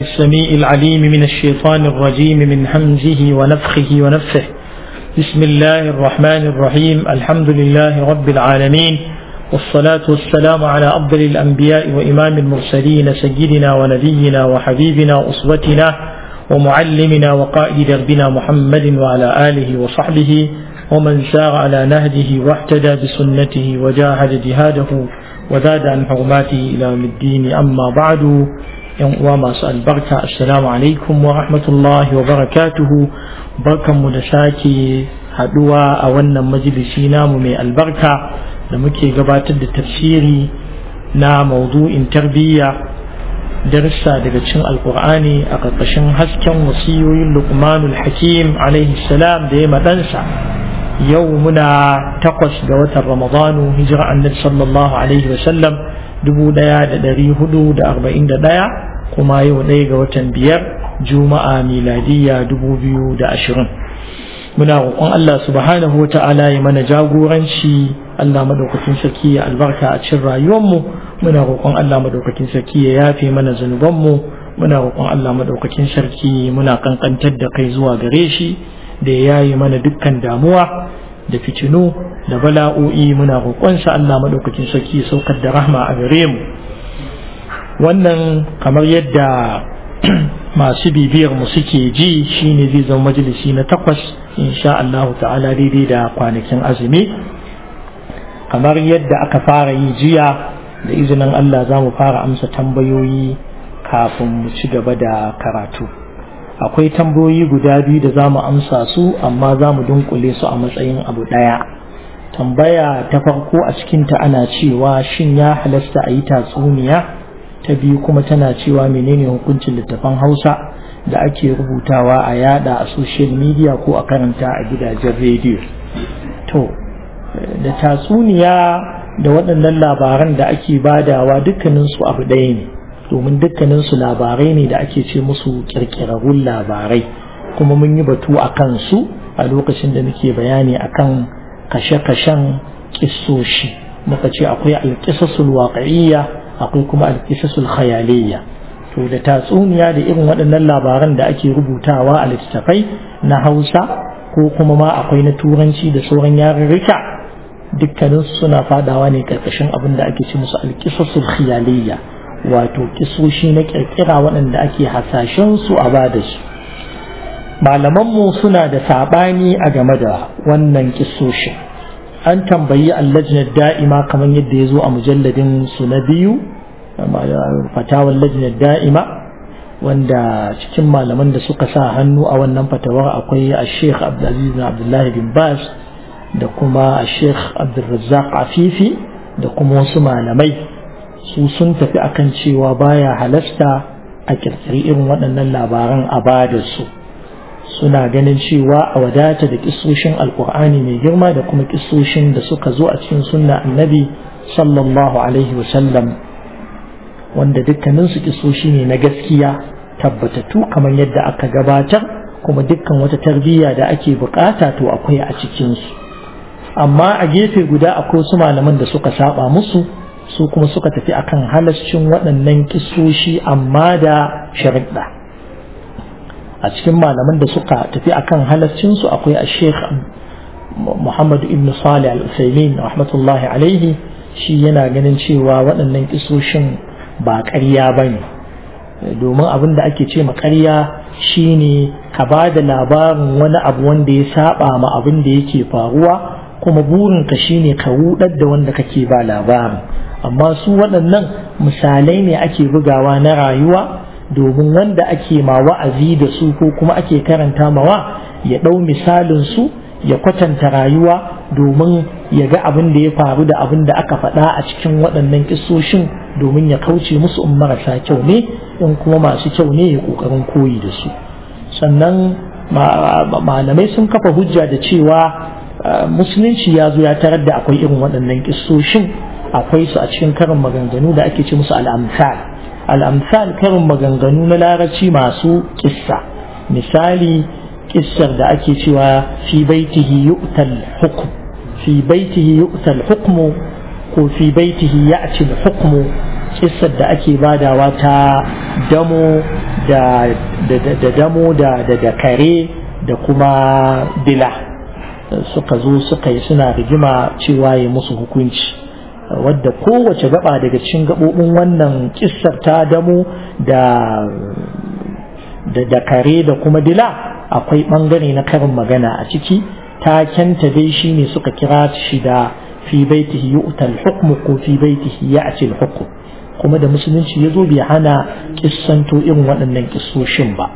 السميع العليم من الشيطان الرجيم من همزه ونفخه ونفه بسم الله الرحمن الرحيم الحمد لله رب العالمين والصلاة والسلام على أفضل الأنبياء وإمام المرسلين سيدنا ونبينا وحبيبنا وأسوتنا ومعلمنا وقائد دربنا محمد وعلى آله وصحبه ومن سار على نهجه واحتدى بسنته وجاهد جهاده وزاد عن حرماته إلى يوم الدين أما بعد yan uwa masu albarka assalamu alaikum wa rahmatullahi wa barakatuhu barkanmu da sake haduwa a wannan majalisi namu mai albarka da muke gabatar da tafsiri na maudu'in tarbiyya darsa daga cikin alkur'ani a ƙarƙashin hasken wasiyoyin luqmanul hakim alaihi salam da ya maɗansa yau muna takwas ga watan ramadanu hijira annabi sallallahu alaihi wasallam dubu ɗaya da ɗari hudu da arba'in da ɗaya kuma yau ɗaya ga watan biyar juma'a miladiyya dubu biyu da ashirin muna roƙon Allah subhanahu wa ta'ala ya mana jagoranci Allah madaukakin sarki ya albarka a cikin rayuwarmu muna roƙon Allah madaukakin sarki ya yafe mana zunubanmu muna roƙon Allah madaukakin sarki muna kankantar da kai zuwa gare shi da ya yaye mana dukkan damuwa da fitinu da bala'o'i muna roƙonsa Allah madaukakin sarki ya saukar da rahma a gare mu wannan kamar yadda masu bibiyar mu suke ji shine zai zama majalisi na takwas insha Allah ta'ala daidai da kwanakin azumi kamar yadda aka fara yi jiya da izinin Allah za mu fara amsa tambayoyi kafin mu ci gaba da karatu akwai tambayoyi guda biyu da za mu amsa su amma za mu dunkule su a matsayin abu ɗaya tambaya ta farko a cikinta ana cewa shin ya halasta a yi tatsuniya ta biyu kuma tana cewa menene hukuncin littafan hausa da ake rubutawa a yada a social media ko a karanta a gidajen rediyo to da tatsuniya da waɗannan labaran da ake badawa dukkaninsu abu ɗaya ne domin dukkaninsu labarai ne da ake ce musu ƙirƙirarrun labarai kuma mun yi batu a kansu a lokacin da muke bayani akan kashe-kashen ƙisoshi muka ce akwai alƙisasul waƙa'iyya akwai kuma alƙisasul khayaliyya to da tatsuniya da irin waɗannan labaran da ake rubutawa a littattafai na hausa ko kuma ma akwai na turanci da sauran yarurruka dukkaninsu suna fadawa ne ƙarƙashin abin da ake ce musu alƙisasul khayaliyya wato kisoshi na ƙirƙira waɗanda ake hasashen su a bada su malamanmu suna da saɓani a game da wannan kisoshin an tambayi allajnar da'ima kamar yadda ya zo a mujalladin su na biyu fatawar lajnar da'ima wanda cikin malaman da suka sa hannu a wannan fatawar akwai a sheikh abdulaziz abdullahi bin bas da kuma a sheikh abdulrazzaq afifi da kuma wasu malamai su sun tafi akan cewa baya halasta a kirkiri irin waɗannan labaran a bada su suna ganin cewa a wadata da kisoshin alkur'ani mai girma da kuma kisoshin da suka zo a cikin sunna annabi sallallahu alaihi wasallam wanda dukkaninsu kisoshi ne na gaskiya tabbatattu kamar yadda aka gabatar kuma dukkan wata tarbiyya da ake bukata to akwai a cikinsu amma a gefe guda akwai su malaman da suka saba musu su kuma suka tafi akan halascin waɗannan kisoshi amma da sharaɗa a cikin malaman da suka tafi akan halascinsu akwai a sheikh muhammadu ibn salih al-usaimin rahmatullahi alaihi shi yana ganin cewa waɗannan kisoshin ba ƙarya ba ne domin abin da ake ce ma ƙarya shine ka ba da labarin wani abu wanda ya saba ma abin da yake faruwa kuma burinka shine ka rudar da wanda kake ba labarin amma su waɗannan misalai ne ake bugawa na rayuwa domin wanda ake ma wa'azi da su ko kuma ake karanta mawa ya ɗau misalin su ya kwatanta rayuwa domin ya ga abin da ya faru da abin da aka faɗa a cikin waɗannan kisoshin domin ya kauce musu in marasa kyau ne in kuma masu kyau ne ya ƙoƙarin koyi da su sannan malamai sun kafa hujja da cewa musulunci ya zo ya tarar da akwai irin waɗannan kisoshin akwai su a cikin karin maganganu da ake ce musu al'amsal al'amsal karin maganganu na larabci masu kissa misali kissar da ake cewa fi baitihi yu'tal hukm fi baitihi yu'tal hukmu ko fi baitihi ya'ti hukmu kissar da ake badawa ta damo da da damo da da kare da kuma dila suka zo suka yi suna rigima cewa ya musu hukunci wadda kowace gaba daga cikin gabobin wannan kissar ta damo da da kare da kuma dila akwai bangare na karin magana a ciki takenta dai shine suka kira shi da fi baitihi yu'ta al-hukm ko fi baitihi ya'ti al-hukm kuma da musulunci yazo bai hana kissanto irin waɗannan kissoshin ba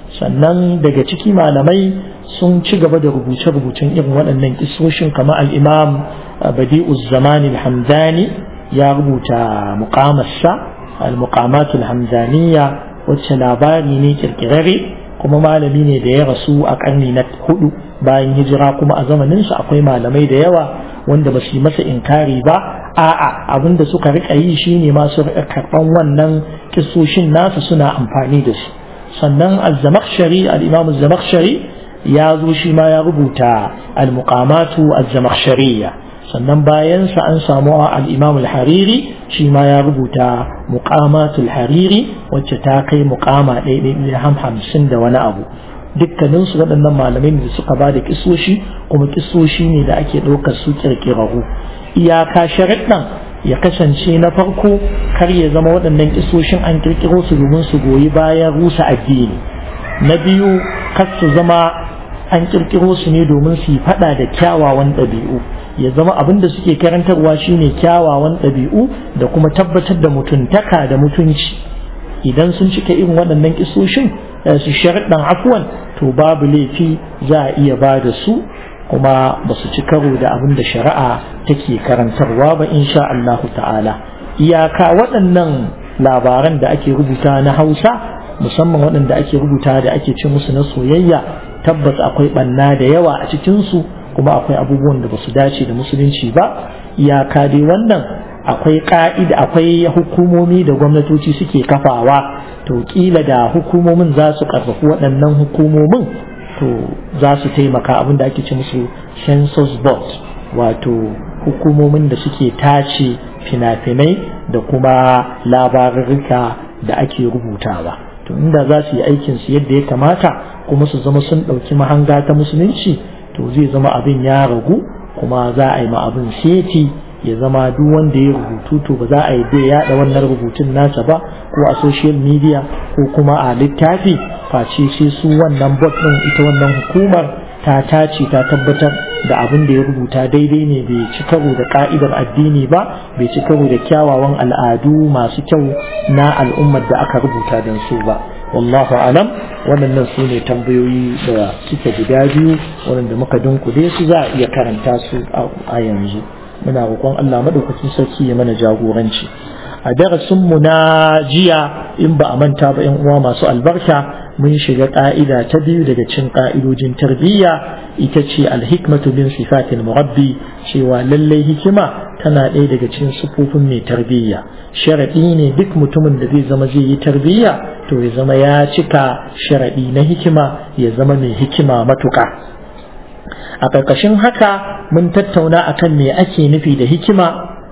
sannan daga ciki malamai sun ci gaba da rubuce-rubucen irin waɗannan kissoshin kamar al-imam badi'uz zamani al-hamdani ya rubuta muqamarsa al-muqamat al-hamdaniyya wacce labari ne kirkirare kuma malami ne da ya rasu a karni na hudu bayan hijira kuma a zamaninsa akwai malamai da yawa wanda ba su yi masa inkari ba a'a abin da suka rika yi shine ma su rika karban wannan kisoshin nasa suna amfani da su sannan az-zamakhshari al-imam az-zamakhshari ya zo shi ma ya rubuta al-muqamatu az-zamakhshariyya sannan bayan sa an samu al-imam al-hariri shi ma ya rubuta muqamatul hariri wacce ta kai muqama ɗaya hamsin da wani abu dukkanin su waɗannan malamai da suka ba da kisoshi kuma kisoshi ne da ake ɗaukar su kirkirahu iyaka sharaɗin ya kasance na farko kar ya zama waɗannan kisoshin an kirkiro su domin su goyi bayan rusa addini na biyu kar su zama an kirkiro su ne domin su yi faɗa da kyawawan ɗabi'u ya zama abin da suke karantarwa shine kyawawan ɗabi'u da kuma tabbatar da mutuntaka da mutunci idan sun cika irin waɗannan kisoshin su sharaɗin afuwan to babu laifi za a iya ba da su kuma ba su ci karo da abin da shari'a take karantarwa ba insha Allahu ta'ala iyaka waɗannan labaran da ake rubuta na hausa musamman waɗanda ake rubuta da ake ce musu na soyayya tabbas akwai ɓanna da yawa a cikinsu kuma akwai abubuwan da ba su dace da musulunci ba iyaka dai wannan akwai ka'ida akwai hukumomi da gwamnatoci suke kafawa to kila da hukumomin za su karfafi waɗannan hukumomin to za su taimaka abin da ake ce musu census board wato hukumomin da suke tace fina-finai da kuma labarurruka da ake rubutawa to inda za su yi aikinsu yadda ya kamata kuma su zama sun ɗauki mahanga ta musulunci to zai zama abin ya ragu kuma za a yi ma abin seti ya zama duk wanda ya rubutu to ba za a yi bai yada wannan rubutun nasa ba ko a social media ko kuma a littafi face sai su wannan bot din ita wannan hukumar ta tace ta tabbatar da abin da ya rubuta daidai ne bai ci karo da ka'idar addini ba bai ci karo da kyawawan al'adu masu kyau na al'ummar da aka rubuta don su ba wallahu alam waɗannan su ne tambayoyi da suke guda biyu waɗanda muka dunkule su za a iya karanta su a yanzu muna roƙon Allah madaukakin sarki ya mana jagoranci a darasin mu na jiya in ba a manta ba yan uwa masu albarka mun shiga ƙa'ida ta biyu daga cikin ƙa'idojin tarbiyya ita ce alhikmatu bin sifatil murabbi cewa lallai hikima tana ɗaya daga cikin sufofin mai tarbiyya sharaɗi ne duk mutumin da zai zama zai yi tarbiyya to ya zama ya cika sharaɗi na hikima ya zama mai hikima matuƙa a ƙarƙashin haka mun tattauna akan me ake nufi da hikima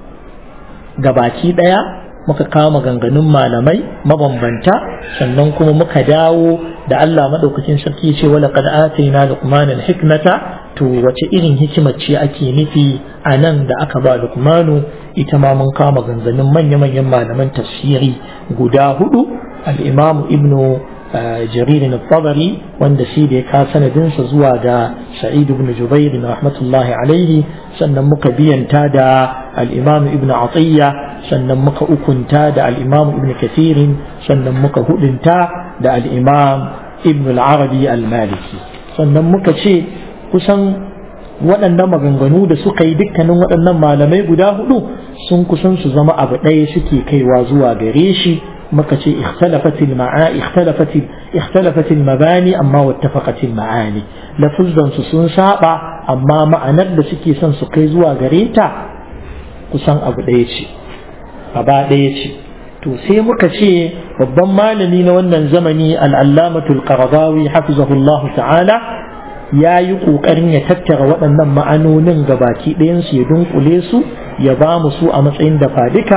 ga baki ɗaya muka kawo maganganun malamai mabambanta sannan kuma muka dawo da Allah maɗaukakin sarki ce wala qad atayna luqmana hikmata to wace irin hikimar ce ake nufi a nan da aka ba luqmanu ita ma mun kawo maganganun manya-manyan malaman tafsiri guda hudu al-imam ibnu جرير الطبري wanda shi da ya ka sanadinsa zuwa ga sa'id ibn jubair rahmatullahi alaihi sannan muka biyanta da al-imam ibn atiyya sannan muka ukunta da al-imam ibn kathir sannan muka hudunta da al-imam ibn al-arabi al-maliki sannan muka ce kusan waɗannan maganganu da suka yi dukkanin waɗannan malamai guda hudu sun kusan su zama abu ɗaya suke kaiwa zuwa gare shi muka ce ikhtalafatil ma'a ikhtalafatil ikhtalafatil mabani amma wattafaqatil ma'ani lafuzan su sun saba amma ma'anar da suke son su kai zuwa gare ta kusan abu ɗaya ce aba ɗaya ce to sai muka ce babban malami na wannan zamani al'allamatul qaradawi hafizahullahu ta'ala ya yi ƙoƙarin ya tattara waɗannan ma'anonin gabaki ɗayansu ya dunkule su ya ba mu su a matsayin da fadika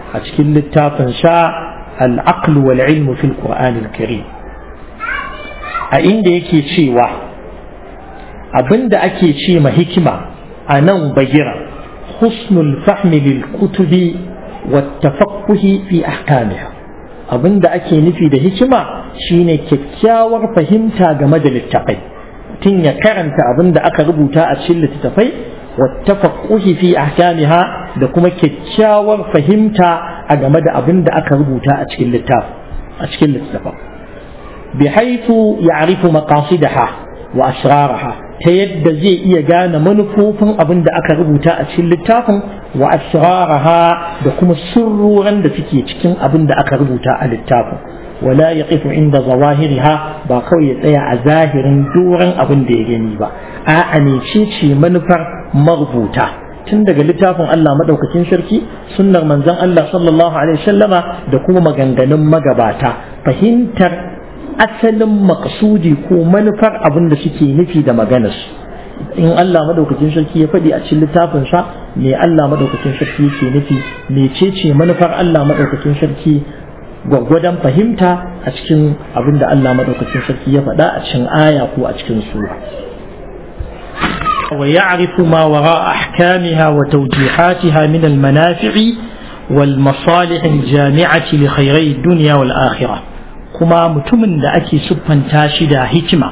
a cikin littafin sa al-aql wal ilm fil qur'an al-karim a inda yake cewa abinda ake ce ma hikima a nan bagira husnul fahmi lil kutubi wa tafaqquhi fi ahkamiha abinda ake nufi da hikima shine kyakkyawar fahimta game da littafai tun ya karanta abinda aka rubuta a cikin littafai wa tafaqquhi fi ahkamiha da kuma kyakkyawar fahimta a game da abinda aka rubuta a cikin littafin a cikin littafin بحيث يعرف مقاصدها وأسرارها تيد زي إيا جانا منفوفا أبن دا أكا ربوتا أتشل التافن وأسرارها دكما سرورا دا سكي تكين أبن دا أكا ربوتا التافن ولا يقف عند ظواهرها باقوي يتيا ظاهر دورا أبن دا يغني با أعني شيء منفر مغبوتا tun daga littafin Allah madaukakin sarki sunnar manzon Allah sallallahu alaihi wasallama da kuma maganganun magabata fahimtar asalin maksudi ko manufar abin da suke nufi da maganarsu in Allah madaukakin sarki ya faɗi a cikin littafinsa me Allah madaukakin sarki yake nufi mecece manufar Allah madaukakin sarki gwaggwadon fahimta a cikin abin da Allah madaukakin sarki ya faɗa a cikin aya ko a cikin sura ويعرف ما وراء أحكامها وتوجيهاتها من المنافع والمصالح الجامعة لخيري الدنيا والآخرة kuma mutumin da ake siffanta shi da hikima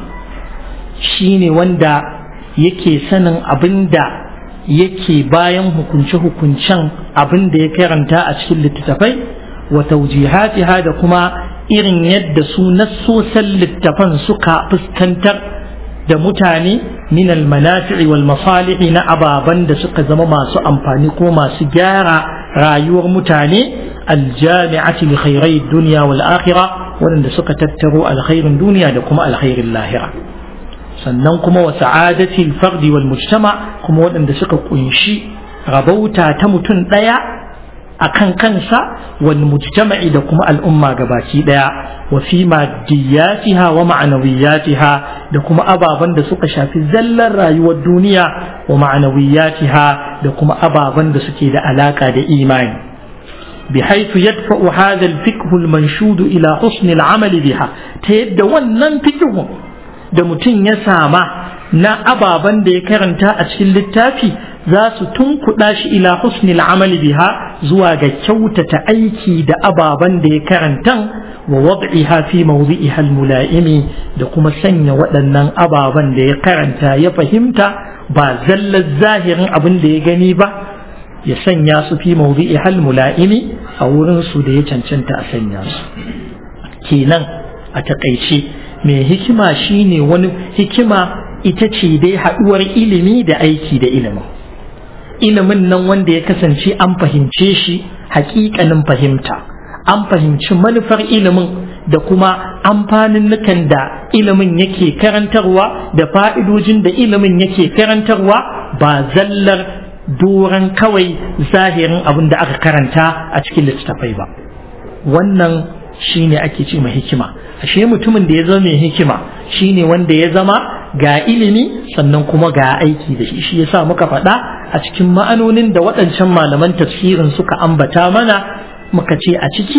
shine wanda yake sanin abin da yake bayan hukunce-hukuncen abin da ya karanta a cikin littattafai wa taujihatiha da kuma irin yadda su nassosan littafan suka fuskantar da mutane min almanafi'i wal masalihi na ababan da suka zama masu amfani ko masu gyara rayuwar mutane aljami'ati li khairai dunya wal akhirah waɗanda suka tattaro alkhairin duniya da kuma alkhairin lahira sannan kuma wa sa'adatil fardi wal mujtama kuma waɗanda suka kunshi rabauta ta mutum ɗaya a kan kansa wal mujtama'i da kuma al'umma gabaki ɗaya wa fi maddiyatiha wa ma'anawiyatiha da kuma ababen da suka shafi zallar rayuwar duniya wa ma'anawiyatiha da kuma ababen da suke da alaka da imani بحيث يدفع هذا الفقه المنشود إلى حسن العمل بها تيد ونن فقه da mutum ya sama na ababen da ya karanta a cikin littafi za su tunkuɗa shi ila husnil amali biha zuwa ga kyautata aiki da ababen da ya karanta wa wad'iha fi mawdi'iha al-mula'imi da kuma sanya waɗannan ababen da ya karanta ya fahimta ba zallar zahirin abin da ya gani ba ya sanya su fi mawdi'i hal mula'imi a wurin su da ya cancanta a sanya su kenan a takaice mai hikima shine wani hikima ita ce dai haɗuwar ilimi da aiki da ilimin ilimin nan wanda ya kasance an fahimce shi hakikanin fahimta an fahimci manufar ilimin da kuma amfanin nukan da ilimin yake karantarwa da fa'idojin da ilimin yake karantarwa ba zallar doron kawai zahirin abin da aka karanta a cikin littattafai ba wannan shine ake ce mai hikima ashe mutumin da ya zama mai hikima shine wanda ya zama ga ilimi sannan kuma ga aiki da shi shi yasa muka faɗa a cikin ma'anonin da waɗancan malaman tafsirin suka ambata mana muka ce a ciki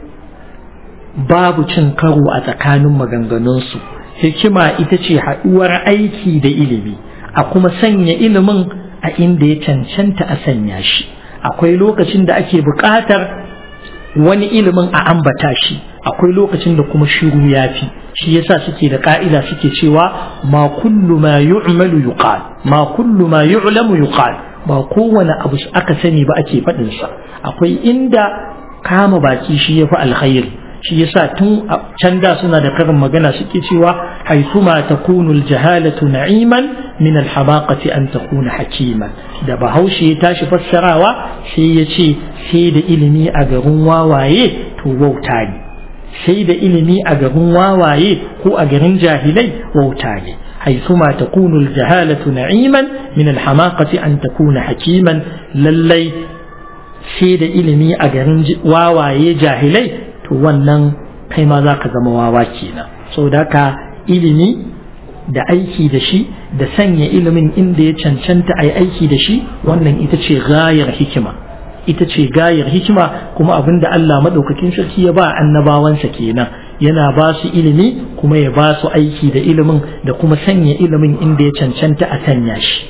babu cin karo a tsakanin maganganunsu hikima ita ce haɗuwar aiki da ilimi a kuma sanya ilimin a inda ya cancanta a sanya shi akwai lokacin da ake buƙatar wani ilimin a ambata shi akwai lokacin da kuma shiru ya fi shi yasa suke da ka'ida suke cewa ma kullu ma yu'malu yuqal ma kullu ma yu'lamu yuqal ba kowane abu aka sani ba ake faɗin sa akwai inda kama baki shi yafi alkhairi shi yasa tun can da suna da karin magana suke cewa haithuma takunu aljahalatu na'iman min alhamaqati an takuna hakiman da bahaushe ya tashi fassarawa sai ya ce sai da ilimi a garin wawaye to wauta ne sai da ilimi a garin wawaye ko a garin jahilai wauta ne haithuma takunu aljahalatu na'iman min alhamaqati an takuna hakiman lallai sai da ilimi a garin wawaye jahilai to wannan kai ma za ka zama wawa kenan saboda haka ilimi da aiki da shi da sanya ilimin inda ya cancanta a yi aiki da shi wannan ita ce gayar hikima ita ce gayar hikima kuma abin da Allah maɗaukakin sarki ya ba annabawansa kenan yana ba su ilimi kuma ya ba su aiki da ilimin da kuma sanya ilimin inda ya cancanta a sanya shi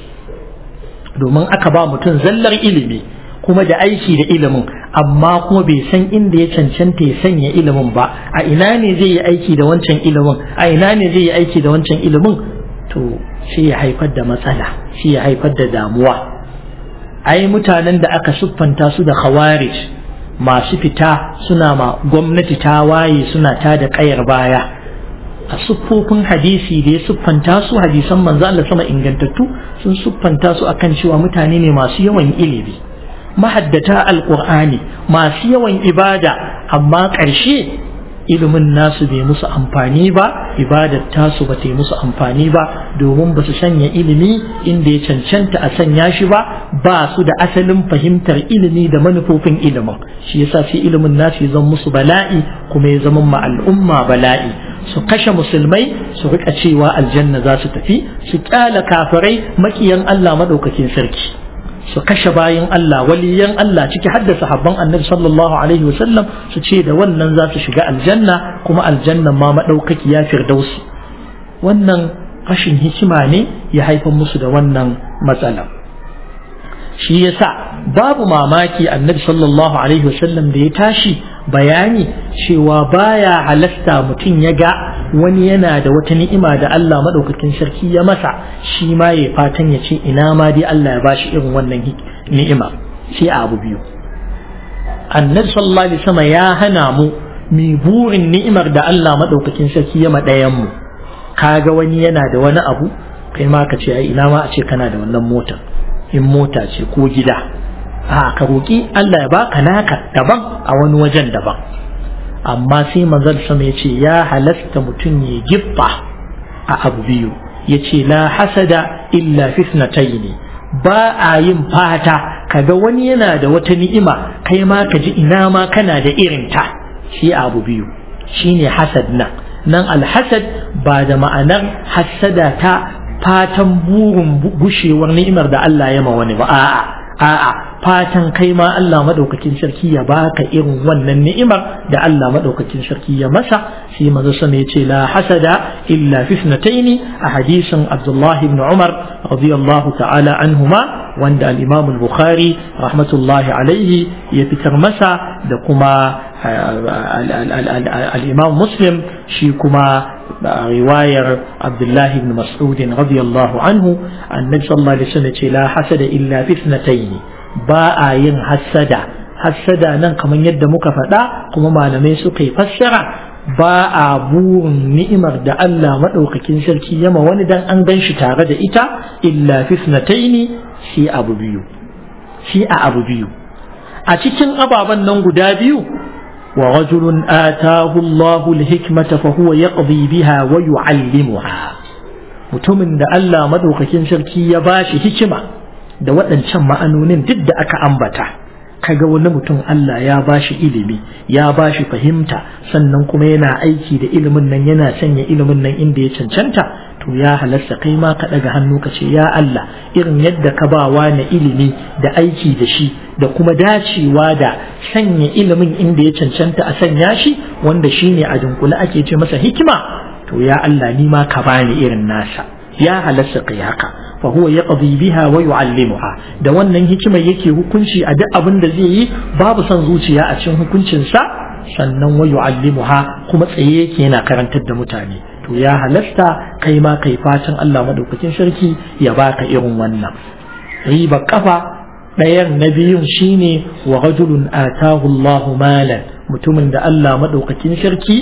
domin aka ba mutum zallar ilimi kuma da aiki da ilimin amma kuma bai san inda ya cancanta ya sanya ilimin ba a ina ne zai yi aiki da wancan ilimin a ina ne zai yi aiki da wancan ilimin to sai ya haifar da matsala sai ya haifar da damuwa ai mutanen da aka siffanta su da khawarij masu fita suna ma gwamnati ta waye suna ta da kayar baya a siffofin hadisi da ya siffanta su hadisan manzo Allah sama ingantattu sun siffanta su akan cewa mutane ne masu yawan ilimi mahaddata alqur'ani masu yawan ibada amma ƙarshe ilimin nasu bai musu amfani ba ibadar tasu ba ta yi musu amfani ba domin ba su sanya ilimi inda ya cancanta a sanya shi ba ba su da asalin fahimtar ilimi da manufofin ilimin shi yasa sai ilimin nasu ya zama musu bala'i kuma ya zama ma al'umma bala'i su kashe musulmai su rika cewa aljanna za su tafi su kyala kafirai makiyan Allah madaukakin sarki su kashe bayan Allah waliyan Allah ciki hadda sahabban annabi sallallahu alaihi wasallam su ce da wannan za su shiga aljanna kuma aljannan ma madaukaki ya firdausi wannan rashin hikima ne ya haifar musu da wannan matsala shi yasa babu mamaki annabi sallallahu alaihi wasallam da ya tashi bayani cewa baya halasta mutum ya ga wani yana da wata ni'ima da Allah maɗaukakin sarki ya masa shi ma ya fatan ya ce ina ma dai Allah ya bashi irin wannan ni'ima sai a abu biyu annabi sallallahu alaihi wasallam ya hana mu mi burin ni'imar da Allah maɗaukakin sarki ya ɗayan mu kaga wani yana da wani abu kai ma ka ce ai ina ma a ce kana da wannan motar in mota ce ko gida a ka roƙi Allah ya baka naka daban a wani wajen daban amma sai manzon sama ya ce ya halasta mutum ya giffa a abu biyu ya ce la hasada illa fitnataini ba a yin fata kaga wani yana da wata ni'ima kai ma ka ji ina ma kana da irinta shi abu biyu shine hasad nan nan alhasad ba da ma'anar hasada ta fatan burin gushewar ni'imar da Allah ya ma wani ba a'a a'a fatan kai ma Allah madaukakin sarki ya baka irin wannan ni'imar da Allah madaukakin sarki ya masa sai manzo sama yace la hasada illa fi ithnataini a hadisin Abdullah ibn Umar radiyallahu ta'ala anhuma wanda al-Imam al-Bukhari rahmatullahi alaihi ya fitar masa da kuma al-Imam Muslim shi kuma رواية عبد الله بن مسعود رضي الله عنه النبي صلى الله عليه وسلم لا حسد إلا في اثنتين باء ين حسد حسد نن كمان يد مكفدا كما ما لم يسقي فسر باء بور نئمر دا الله مدوكاكين سركي يما wani dan an gan shi tare da ita illa fi اثنتين shi abu biyu shi a abu biyu a cikin ababen nan guda biyu ورجل آتاه الله الحكمة فهو يقضي بها ويعلمها mutumin da Allah madaukakin sarki ya bashi hikima da waɗancan ma'anonin duk da aka ambata kaga wani mutum Allah ya bashi ilimi ya bashi fahimta sannan kuma yana aiki da ilimin nan yana sanya ilimin nan inda ya cancanta to ya halasta kai ma ka ɗaga hannu ka ce ya Allah irin yadda ka ba na ilimi da aiki da shi da kuma dacewa da sanya ilimin inda ya cancanta a sanya shi wanda shine a dunkule ake ce masa hikima to ya Allah ni ma ka bani irin nasa ya halasta kai haka fa huwa yaqdi biha wa yu'allimuha da wannan hikimar yake hukunci a duk abin da zai yi babu son zuciya a cikin hukuncin sa sannan wa yu'allimuha kuma tsaye yake yana karantar da mutane to ya halasta kai ma kai fatan Allah madaukakin sarki ya baka irin wannan riba kafa ɗayan na biyun shine wa rajulun atahu Allahu malan mutumin da Allah madaukakin sarki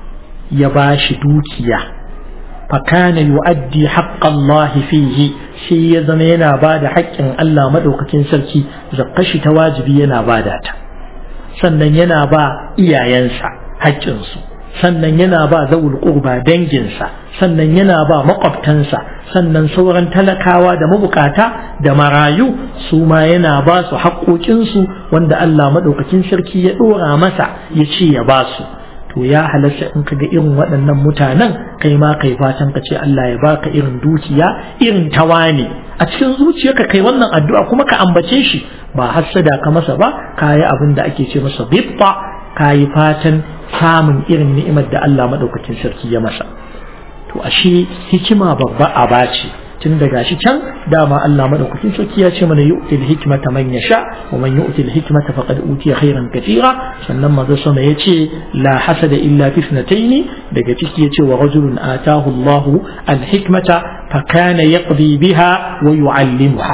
ya bashi dukiya fakana yu'addi haqqan Allah fihi shi ya zama yana bada haƙƙin Allah madaukakin sarki zakkashi ta wajibi yana bada ta sannan yana ba iyayensa haƙƙinsu sannan yana ba zawul qurba danginsa sannan yana ba makwabtansa sannan sauran talakawa da mabukata da marayu su ma yana ba su haƙoƙinsu wanda Allah maɗaukakin sarki ya ɗora masa ya ce ya ba su to ya halarta in ka ga irin waɗannan mutanen kai ma kai fatan ka ce Allah ya baka irin dukiya irin tawane a cikin zuciyarka kai wannan addu'a kuma ka ambace shi ba hassada ka masa ba ka yi abin da ake ce masa bibba ka yi fatan samun irin ni'imar da Allah maɗaukakin sarki ya masa to ashe hikima babba aba ce tun daga shi can dama Allah madaukakin sarki ya ce mana yu'til hikmata man yasha wa man yu'til hikmata faqad utiya khairan katira sannan manzo sama yace la hasada illa fi ithnatayn daga ciki yace wa rajulun atahu Allah al hikmata fa kana yaqdi biha wa yu'allimuha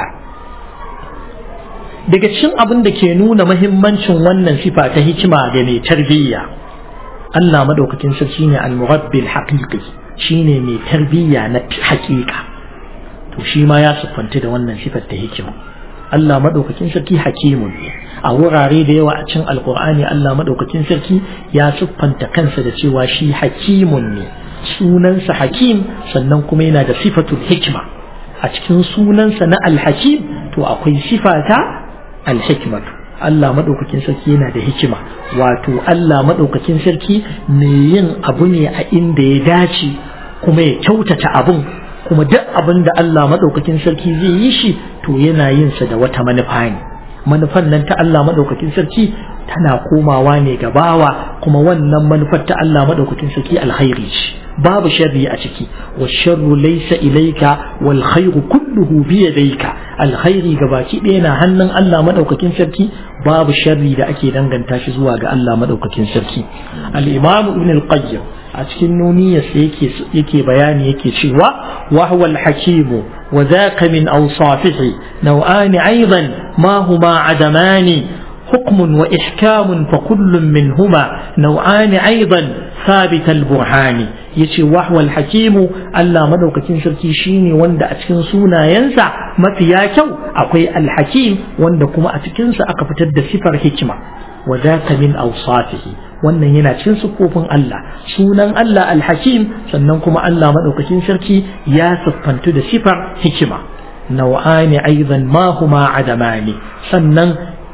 daga cikin abin da ke nuna mahimmancin wannan sifa ta hikima ga mai tarbiyya Allah madaukakin sarki ne al-murabbi al-haqiqi shine mai tarbiyya na haƙiƙa to shi ma ya siffanta da wannan sifar ta hikima Allah madaukakin sarki hakimun ne a wurare da yawa a cikin alkur'ani Allah madaukakin sarki ya siffanta kansa da cewa shi hakimun ne sunansa hakim sannan kuma yana da sifatul hikima a cikin sunansa na alhakim to akwai sifata alhikmatu Allah madaukakin sarki yana da hikima wato Allah madaukakin sarki mai yin abu ne a inda ya dace kuma ya kyautata abun kuma duk abin da Allah maɗaukakin sarki zai yi shi to yana yin sa da wata manufa ne manufan nan ta Allah maɗaukakin sarki tana komawa ne ga bawa kuma wannan manufar ta Allah maɗaukakin sarki alkhairi ce babu sharri a ciki wa sharru laysa ilayka wal khairu kulluhu bi yadayka alkhairi gabaki ɗaya na hannun Allah maɗaukakin sarki babu sharri da ake danganta shi zuwa ga Allah maɗaukakin sarki al-imam ibn al-qayyim a cikin nuniyarsa yake yake bayani yake cewa wa huwa al-hakim wa dhaka min awsafihi naw'an aidan ma huma adamani حكم وإحكام فكل منهما نوعان أيضا ثابت البرهان yace wahwal hakimu Allah madaukakin sarki shine wanda a cikin sunayensa mafiya kyau akwai alhakim wanda kuma a cikinsa aka fitar da sifar hikima wa zaka min awsafihi wannan yana cikin sifofin Allah sunan Allah alhakim sannan kuma Allah madaukakin sarki ya siffantu da sifar hikima nau'ani aidan ma huma adamani sannan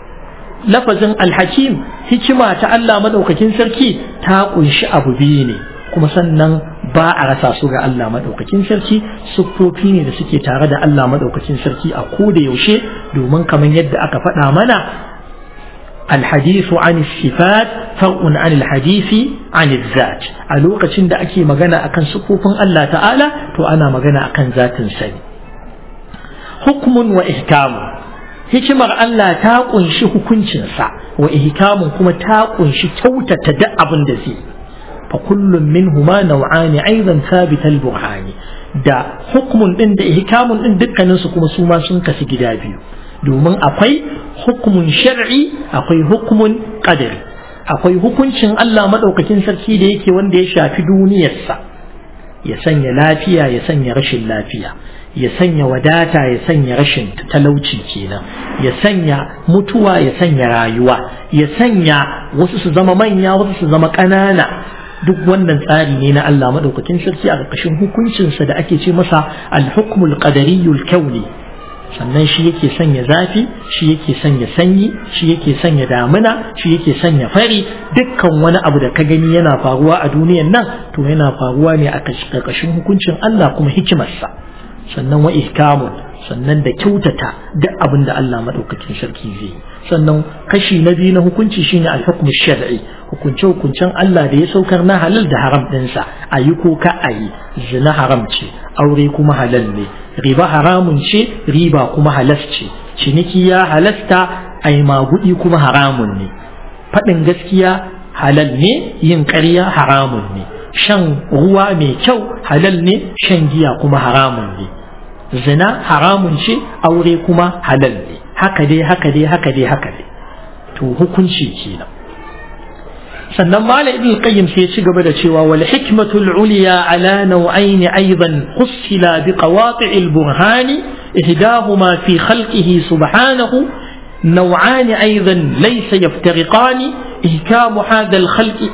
lafazin alhakim hikima ta Allah madaukakin sarki ta kunshi abu biyu ne kuma sannan ba a rasa su ga Allah madaukakin sarki siffofi ne da suke tare da Allah madaukakin sarki a koda yaushe domin kamar yadda aka faɗa mana الحديث عن الصفات فرع عن الحديث عن الذات a lokacin da ake magana akan sufufin Allah ta'ala to ana magana akan zatin sani hukmun wa ihkamu hikimar Allah ta kunshi hukuncinsa wa ihkamun kuma ta kunshi kyautata duk abin da zai fa kullum minhuma naw'ani aidan thabit al-burhani da hukmun din da ihkamun din dukkanin su kuma su ma sun kasu gida biyu domin akwai hukumun shar'i akwai hukumun qadari akwai hukuncin Allah madaukakin sarki da yake wanda ya shafi duniyarsa ya sanya lafiya ya sanya rashin lafiya ya sanya wadata ya sanya rashin talauci kenan ya sanya mutuwa ya sanya rayuwa ya sanya wasu su zama manya wasu su zama ƙanana duk wannan tsari ne na Allah madaukakin sarki a ƙarƙashin hukuncinsa da ake ce masa al-hukmul qadariyul kauni sannan shi yake sanya zafi shi yake sanya sanyi shi yake sanya damina shi yake sanya fari dukkan wani abu da ka gani yana faruwa a duniyan nan to yana faruwa ne a ƙarƙashin hukuncin Allah kuma hikimarsa sannan wa ihkamun sannan da kyautata duk abin da Allah madaukakin sarki zai sannan kashi na biyu na hukunci shine al-hukm shar'i hukunce hukuncen Allah da ya saukar na halal da haram ɗinsa a yi ko ka a yi zina haram ce aure kuma halal ne riba haramun ce riba kuma halas ce ciniki ya halasta ai magudi kuma haramun ne faɗin gaskiya halal ne yin ƙarya haramun ne shan ruwa mai kyau halal ne shan giya kuma haramun ne zina haramun ce aure kuma halal ne haka dai haka dai haka dai haka dai to hukunci kenan sannan malam ibn qayyim sai ya ci gaba da cewa wal hikmatul uliya ala naw'ain aidan qussila bi qawati' al burhan ihdahuma fi khalqihi subhanahu نوعان أيضا ليس يفترقان إهكام هذا الخلق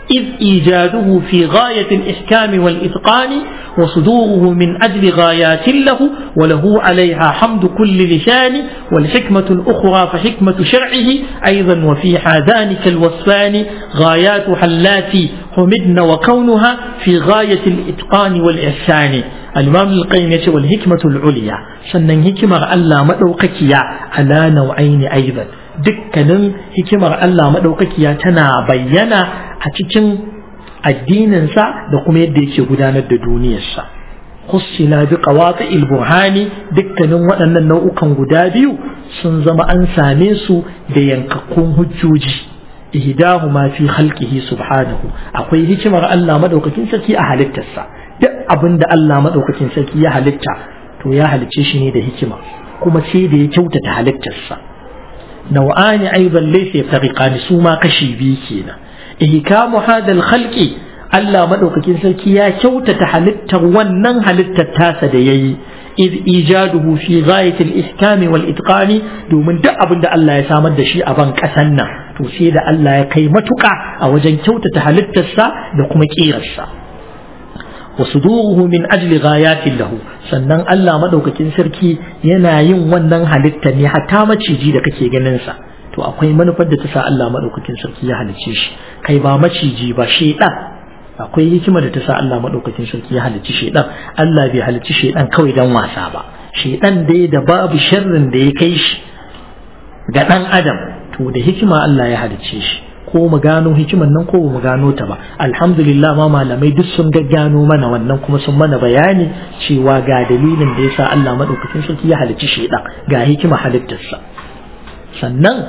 إذ إيجاده في غاية الإحكام والإتقان وصدوره من أجل غايات له وله عليها حمد كل لسان والحكمة الأخرى فحكمة شرعه أيضا وفي ذلك الوصفان غايات حلاتي حمدن وكونها في غاية الإتقان والإحسان الإمام القيم يقول والحكمة العليا سنن حكمة ألا مدوككيا على نوعين أيضا dukkanin hikimar Allah maɗaukakiya tana bayyana a cikin addininsa da kuma yadda yake gudanar da duniyarsa hussila bi qawati'il burhani dukkanin waɗannan nau'ukan guda biyu sun zama an same su da yankakkun hujjoji ihdahuma fi khalqihi subhanahu akwai hikimar Allah madaukakin sarki a halittarsa duk abin da Allah madaukakin sarki ya halitta to ya halicce shi ne da hikima kuma sai da ya kyautata halittarsa nau'ani aidan laysa yafriqani su ma kashi biyu kenan ihkamu hadal khalqi Allah madaukakin sarki ya kyautata halittar wannan halittar tasa da yayi iz ijaduhu fi ghayati al-ihkami wal itqani domin duk abin da Allah ya samar da shi a ban kasan nan to sai da Allah ya kai matuka a wajen kyautata halittarsa da kuma kirarsa wa suduruhu min ajli ghayatin lahu sannan Allah madaukakin sarki yana yin wannan halitta ne hatta maciji da kake ganin sa to akwai manufar da ta sa Allah madaukakin sarki ya halicce shi kai ba maciji ba shedan akwai hikima da ta sa Allah madaukakin sarki ya halicci shedan Allah bai halicci shedan kawai dan wasa ba shedan dai da babu sharrin da ya kai shi ga dan adam to da hikima Allah ya halicce shi ko mu gano hikiman nan ko mu gano ta ba alhamdulillah ma malamai duk sun gaggano mana wannan kuma sun mana bayani cewa ga dalilin da yasa Allah madaukakin sarki ya halicci shedan ga hikima halittarsa sannan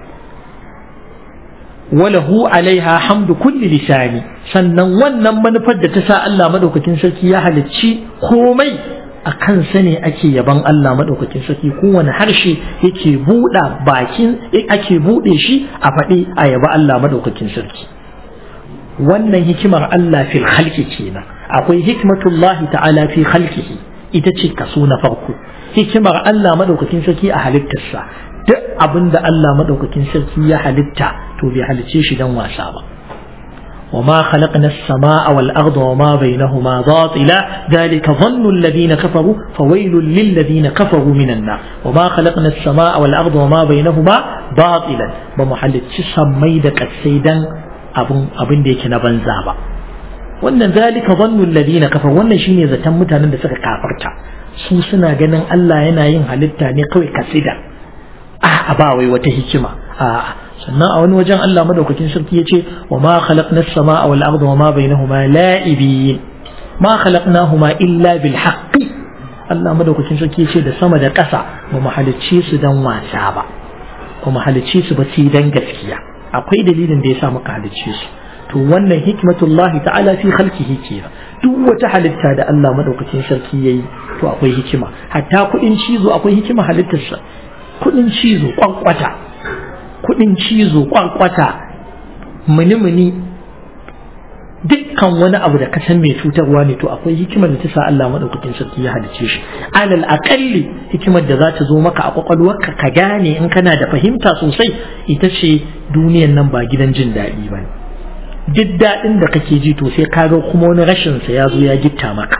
walahu alaiha hamdu kulli lisani sannan wannan manufar da ta sa Allah madaukakin sarki ya halicci komai a kansa ne ake yaban Allah madaukakin sarki kowane harshe yake buɗa bakin ake buɗe shi a faɗi a yaba Allah madaukakin sarki wannan hikimar Allah fil khalqi kenan akwai hikmatullahi ta'ala fi khalqihi ita ce kaso na farko hikimar Allah madaukakin sarki a halittarsa duk abin da Allah madaukakin sarki ya halitta to bai halicce shi dan wasa ba وما خلقنا السماء والأرض وما بينهما باطلا ذلك ظن الذين كفروا فويل للذين كفروا من النار وما خلقنا السماء والأرض وما بينهما باطلا بمحل تسمي دك السيدا أبن أبن ديك نبنزا با wannan zalika zannu alladhina kafar wannan shine zaton mutanen da suka kafarta su suna ganin Allah yana yin halitta ne kawai kasida a ba wai wata hikima a sannan a wani wajen Allah madaukakin sarki ya ce wa ma khalaqna as-samaa wal arda wa ma bainahuma la'ibin ma khalaqnahuma illa bil haqqi Allah madaukakin sarki ya ce da sama da ƙasa ba mu halicce su dan wasa ba ba mu halicce su ba sai dan gaskiya akwai dalilin da yasa muka halicce su to wannan hikmatullahi ta'ala fi khalqihi kenan duk wata halitta da Allah madaukakin sarki yayi to akwai hikima hatta kudin cizo akwai hikima halittarsa kudin cizo kwankwata kudin cizo kwankwata muni-muni dukkan wani abu da ka san mai cutarwa ne to akwai hikimar da ta sa Allah madaukakin sarki ya halice shi alal aqalli hikimar da za ta zo maka a kwakwalwarka ka gane in kana da fahimta sosai ita ce duniyan nan ba gidan jin daɗi ba ne duk daɗin da kake ji to sai ka ga kuma wani rashin sa ya zo ya gitta maka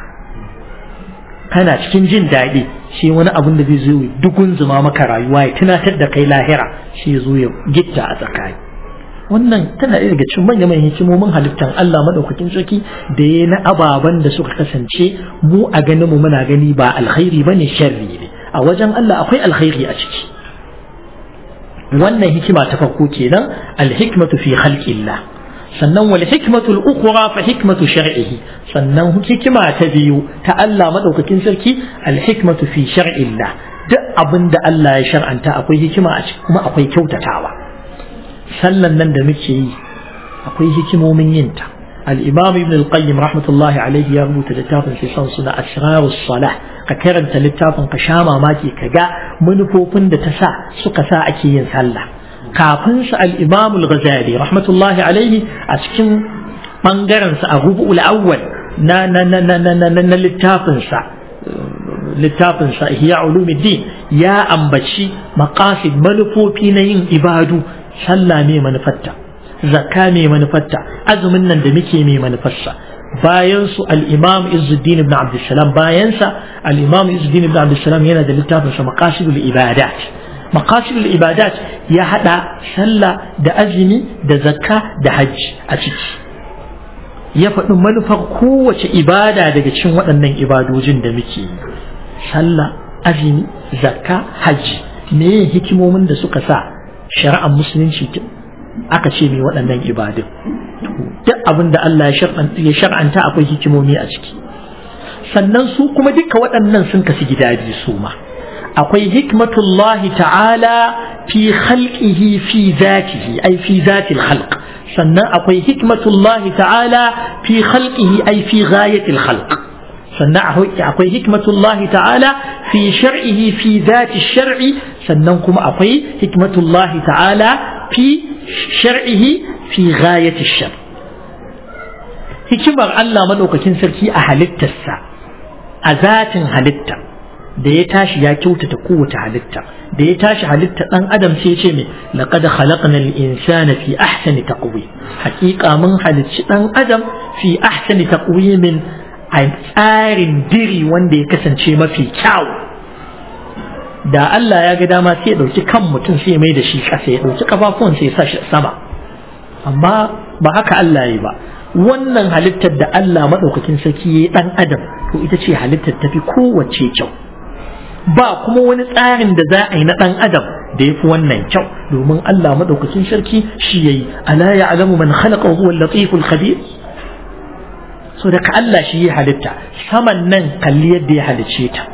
kana cikin jin daɗi shi wani abin da zai zo dukun zuma maka rayuwa ya tunatar da kai lahira shi ya zo ya gitta a tsakani wannan tana ɗaya daga cikin manya manyan hikimomin halittar Allah madaukakin sarki da ya na ababen da suka kasance mu a ganin mu muna gani ba alkhairi bane sharri ne a wajen Allah akwai alkhairi a ciki wannan hikima ta farko kenan alhikmatu fi khalqillah sannan wal hikmatu al-ukhra fa hikmatu shar'ihi sannan hikima ta biyu ta Allah madaukakin sarki al-hikmatu fi shar'illah duk abin da Allah ya shar'anta akwai hikima a ciki kuma akwai kyautatawa sallan nan da muke yi akwai hikimomin yin ta al-imam ibn al-qayyim rahmatullahi alayhi ya rubuta littafin sai son suna asrarus salah ka karanta littafin ka sha mamaki ka ga manufofin da ta sa suka sa ake yin sallah kafin sa al-Imam al-Ghazali rahmatullahi alaihi a cikin bangaren sa a rubu'ul awwal na na na na na na na littafin sa littafin sa Ihya Ulumuddin ya ambaci maqasid manufofi na yin ibadu sallah ne manufarta zakka mai manufarta azumin nan da muke mai manufarsa bayan su al-imam Izzuddin ibn Abdussalam bayan sa al-imam Izzuddin ibn Abdussalam yana da littafin sa maqasidul ibadat maqasidul ibadat ya hada sallah da azumi da zakka da hajji a ciki ya faɗi manufar kowace ibada daga cikin waɗannan ibadojin da muke yi sallah azumi zakka hajji me hikimomin da suka sa shari'ar musulunci aka ce mai waɗannan ibadun duk abin da Allah ya shar'anta akwai hikimomi a ciki sannan su kuma duka waɗannan sun kasu gida biyu su ma akwai hikmatullahi ta'ala fi khalqihi fi zatihi ai fi zatil khalq sannan akwai hikmatullahi ta'ala fi khalqihi ai fi ghayatil khalq sannan akwai hikmatullahi ta'ala fi shar'ihi fi zati shar'i sannan kuma akwai hikmatullahi ta'ala fi shar'ihi fi ghayati shar hikimar Allah madaukakin sarki a halittarsa a zatin halitta da ya tashi ya kyautata kowace halitta da ya tashi halitta dan adam sai ce me laqad khalaqna al-insana fi ahsani taqwim haqiqa mun halicci dan adam fi ahsani taqwimin a tsarin diri wanda ya kasance mafi kyau da Allah ya ga dama sai ya ɗauki kan mutum sai ya mai da shi ƙasa ya ɗauki kafafuwan sai ya sa shi sama amma ba haka Allah ya yi ba wannan halittar da Allah maɗaukakin sarki ya yi ɗan adam to ita ce halittar tafi kowace kyau ba kuma wani tsarin da za a yi na ɗan adam da ya fi wannan kyau domin Allah maɗaukakin sarki shi ya yi ala ya alamu man khalaqa huwa latiful khabir so daga Allah shi ya halitta saman nan kalli yadda ya halicce ta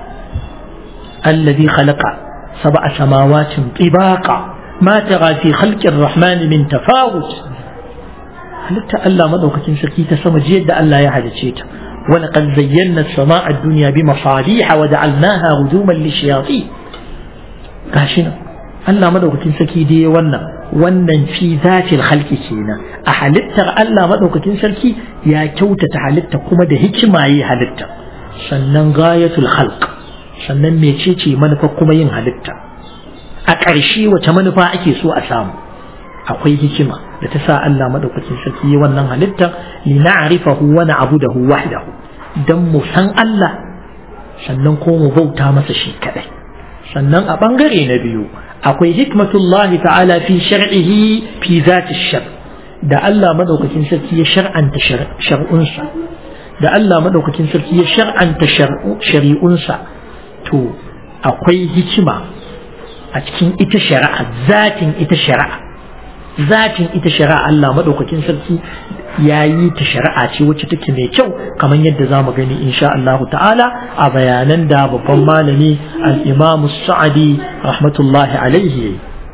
الذي خلق سبع سماوات طباقا ما ترى في خلق الرحمن من تفاوت halitta Allah madaukakin sarki ta sama jiyar da Allah ya halice ta wani kan zayyana sama a duniya bi masaliha wa ja'alnaha rujuman lishayatin gashi nan Allah madaukakin sarki da ya wannan wannan fi zatil khalqi kenan a halittar Allah madaukakin sarki ya kyautata halitta kuma da hikima yi halitta sannan gayatul khalq sannan mecece manufa kuma yin halitta a ƙarshe wace manufa ake so a samu akwai hikima da ta sa Allah madaukakin sarki yi wannan halitta li na'rifahu wa na'budahu wahdahu dan mu san Allah sannan ko mu bauta masa shi kadai sannan a bangare na biyu akwai hikmatullahi ta'ala fi shar'ihi fi zati shar da Allah madaukakin sarki ya shar'anta shar'unsa da Allah madaukakin sarki ya shar'anta shari'unsa to akwai hikima a cikin ita shari'a zatin ita shari'a zatin ita shari'a Allah maɗaukakin sarki ya yi ta shari'a ce wacce take mai kyau kamar yadda za mu gani insha Allah ta'ala a bayanan da babban malami al-imam sa'adi rahmatullahi alaihi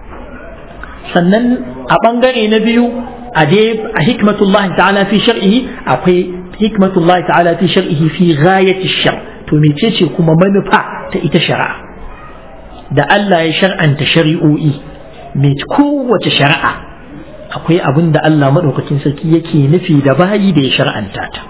sannan a ɓangare na biyu a dai a hikmatullahi ta'ala fi shar'ihi akwai hikmatullahi ta'ala fi shar'ihi fi ghayati shar to mecece kuma manufa ta ita shari'a da Allah ya shar'anta shari'o'i mai kowace shari'a akwai abin da Allah maɗaukakin sarki yake nufi da bayi da ya shar'anta ta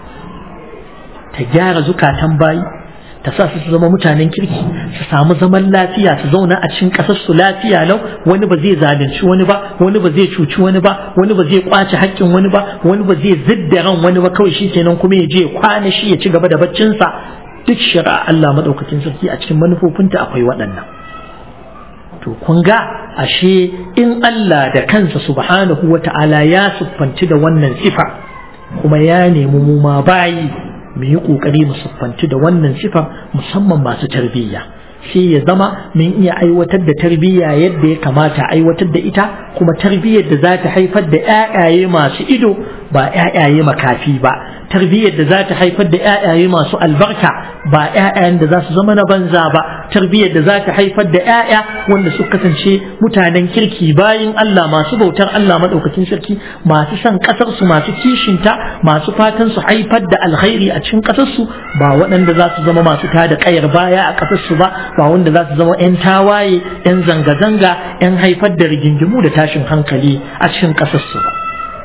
ta gyara zukatan bayi ta sa su zama mutanen kirki su samu zaman lafiya su zauna a cikin ƙasar su lafiya lau wani ba zai zalunci wani ba wani ba zai cuci wani ba wani ba zai kwace haƙƙin wani ba wani ba zai zidda ran wani ba kawai shi kenan kuma ya je kwana shi ya ci gaba da baccinsa duk shari'a Allah maɗaukakin sarki a cikin manufofinta akwai waɗannan to kun ga ashe in Allah da kansa subhanahu wa ta'ala ya siffanci da wannan sifa kuma ya nemi mu ma bayi mu yi ƙoƙari mu siffanci da wannan sifa musamman masu tarbiyya sai ya zama mun iya aiwatar da tarbiyya yadda ya kamata aiwatar da ita kuma tarbiyyar da za ta haifar da ƴaƴaye masu ido ba ƴaƴaye makafi ba tarbiyyar da za ta haifar da ƴaƴaye masu albarka ba ƴaƴayen da za su zama na banza ba tarbiyyar da za ta haifar da ƴaƴa wanda su kasance mutanen kirki bayin Allah masu bautar Allah madaukakin sarki masu son kasar su masu kishinta masu fatan su haifar da alkhairi a cikin kasar su ba waɗanda za su zama masu tada kayar baya a kasar su ba ba wanda za su zama ƴan tawaye ƴan zanga-zanga ƴan haifar da rigingimu da tashin hankali a cikin kasar su ba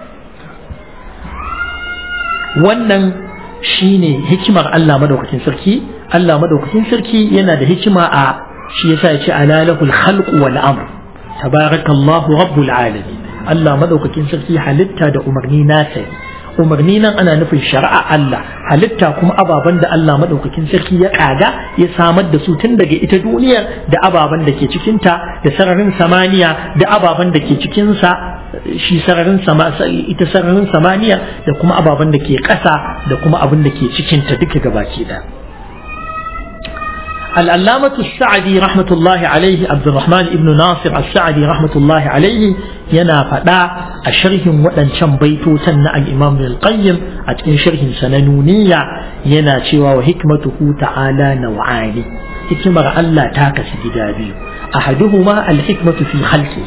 wannan shine hikimar Allah madaukakin sarki Allah madaukakin sarki yana da hikima a shi yasa ya ce ala lahul khalq wal amr tabarakallahu rabbul alamin Allah madaukakin sarki halitta da umarni nasa ne umarni nan ana nufin shari'a Allah halitta kuma ababen da Allah madaukakin sarki ya kaga ya samar da su tun daga ita duniyar da ababen da ke cikinta da sararin samaniya da ababen da ke cikinsa shi sararin sama ita sararin samaniya da kuma ababen da ke ƙasa da kuma abin da ke cikinta duka gabaki da العلامة السعدي رحمة الله عليه عبد الرحمن ابن ناصر السعدي رحمة الله عليه ينا فدا الشرح ودن شن بيتو تن الإمام القيم أتكن شرح سننونية ينا شوى وحكمته تعالى نوعان حكمة الله تاكس جدابي أحدهما الحكمة في خلقه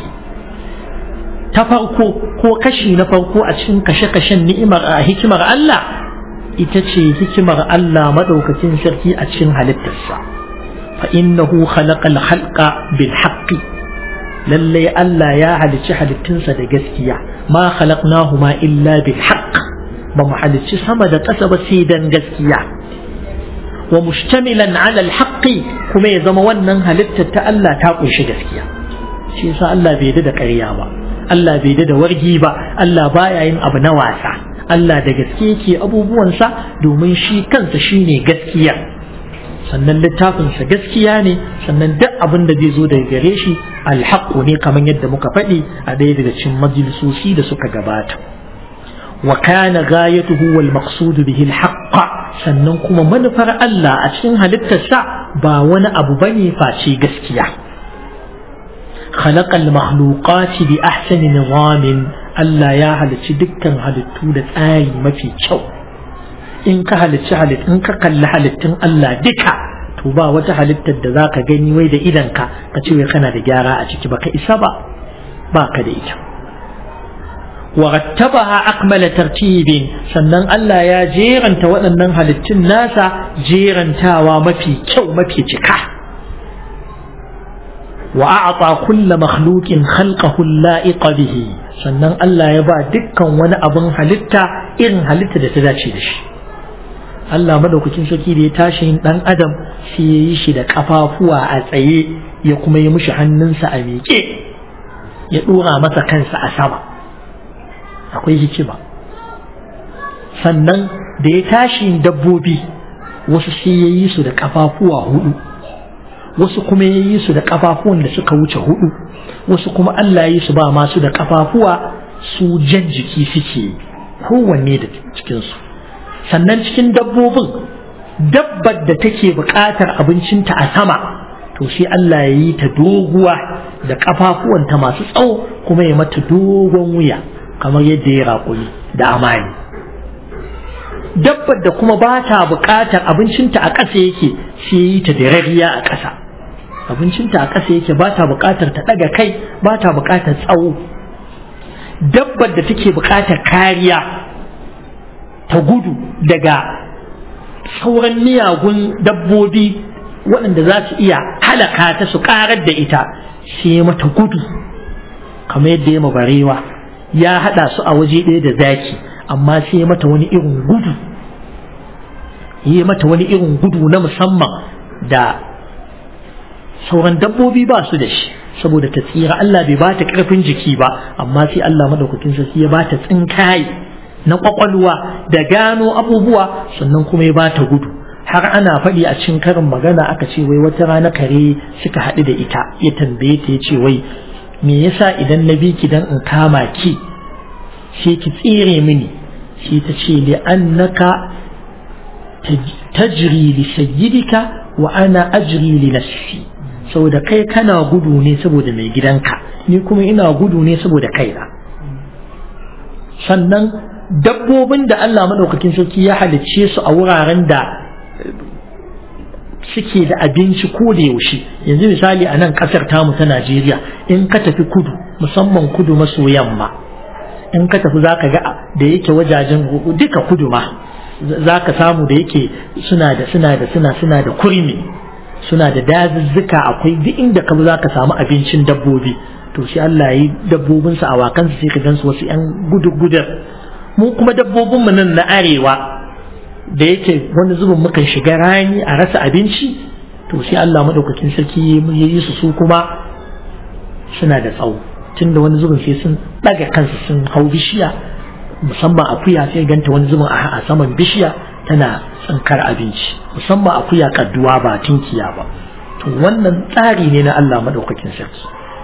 تفرقو هو كشي نفرقو أتكن كشكشن نئمر حكمة الله ita ce hikimar Allah maɗaukacin sarki a cikin halittarsa فإنه خلق الخلق بالحق للي ألا يا على شحل التنسى دقسكيا ما خلقناهما إلا بالحق بمحل سمد قسب سيدا قسكيا ومشتملا على الحق كما يزمونا هلت تألا تاقل شقسكيا شيء سا الله بيدد قريابا الله بيدد ورجيبا الله بايعين أبنا واسع الله da gaske yake abubuwansa domin shi kansa shine gaskiya sannan littafinsa gaskiya ne sannan duk abin da zai zo daga gare shi alhaƙu ne kamar yadda muka faɗi a ɗaya daga cikin majalisoci da suka gabata wa kana ghayatuhu wal maqsudu bihi alhaqqa sannan kuma manufar Allah a cikin halittarsa ba wani abu bane face gaskiya خلق المخلوقات بأحسن نظام Allah ya halicci dukkan halittu da tsari mafi kyau in ka halicci halitt in ka kalli halittun Allah duka to ba wata halittar da zaka gani wai da idanka ka ce wai kana da gyara a ciki baka isa ba ba ka da ita wa rattabaha akmala tartibin sannan Allah ya jeranta waɗannan halittun nasa jerantawa mafi kyau mafi cika wa a'ata kulla makhluqin khalqahu la'iqa bihi sannan Allah ya ba dukkan wani abin halitta irin halitta da ta dace da shi Allah madaukakin sarki da ya tashi yin dan adam sai ya yi shi da kafafuwa a tsaye ya kuma yi mishi hannunsa a miƙe ya ɗora masa kansa a sama akwai hikima sannan da ya tashi yin dabbobi wasu sai ya yi su da kafafuwa hudu wasu kuma ya yi su da kafafuwan da suka wuce hudu wasu kuma Allah ya yi su ba masu da kafafuwa su jan jiki suke kowanne da cikinsu sannan cikin dabbobin dabbar da take buƙatar abincinta a sama to sai Allah ya yi ta doguwa da kafafuwanta masu tsawo kuma ya mata dogon wuya kamar yadda ya raƙumi da amani dabbar da kuma ba ta buƙatar abincinta a ƙasa yake sai yi ta da rariya a ƙasa abincinta a ƙasa yake ba ta buƙatar ta ɗaga kai ba ta buƙatar tsawo dabbar da take buƙatar kariya ta gudu daga sauran miyagun dabbobi waɗanda za su iya halaka ta su ƙarar da ita sai mata gudu kamar yadda ya barewa ya haɗa su a waje ɗaya da zaki amma sai mata wani irin gudu yi mata wani irin gudu na musamman da sauran dabbobi ba su da shi saboda ta tsira Allah bai ba ta ƙarfin jiki ba amma sai Allah madaukakin sarki ya ba ta tsinkaye na kwakwalwa da gano abubuwa sannan kuma ya ba ta gudu har ana faɗi a cikin karin magana aka ce wai wata rana kare suka haɗu da ita ya tambaye ta ya ce wai me yasa idan na bi ki dan in kama ki sai ki tsire mini sai ta ce li annaka tajri li sayyidika wa ana ajri li nafsi saboda kai kana gudu ne saboda mai gidanka ni kuma ina gudu ne saboda kaina sannan dabbobin da Allah maɗaukakin sarki ya halicce su a wuraren da suke da abinci ko da yaushe yanzu misali a nan ƙasar tamu ta Najeriya in ka tafi kudu musamman kudu maso yamma in ka tafi za ka ga da yake wajajen duka kudu ma za ka samu da yake suna da suna da suna suna da kurmi suna da dazuzzuka akwai duk inda ka za ka samu abincin dabbobi to shi Allah yi dabbobinsu a wakansu sai ka gansu wasu 'yan gudu-gudar mu kuma dabbobinmu nan na arewa da yake wani zubin mukan shiga rani a rasa abinci to sai Allah madaukakin sarki ya yi su su kuma suna da tsawo tunda wani zubin sai sun ɗaga kansu sun hau bishiya musamman akuya sai ganta wani zubin a saman bishiya tana tsinkar abinci musamman akuya kadduwa ba tinkiya ba to wannan tsari ne na Allah madaukakin sarki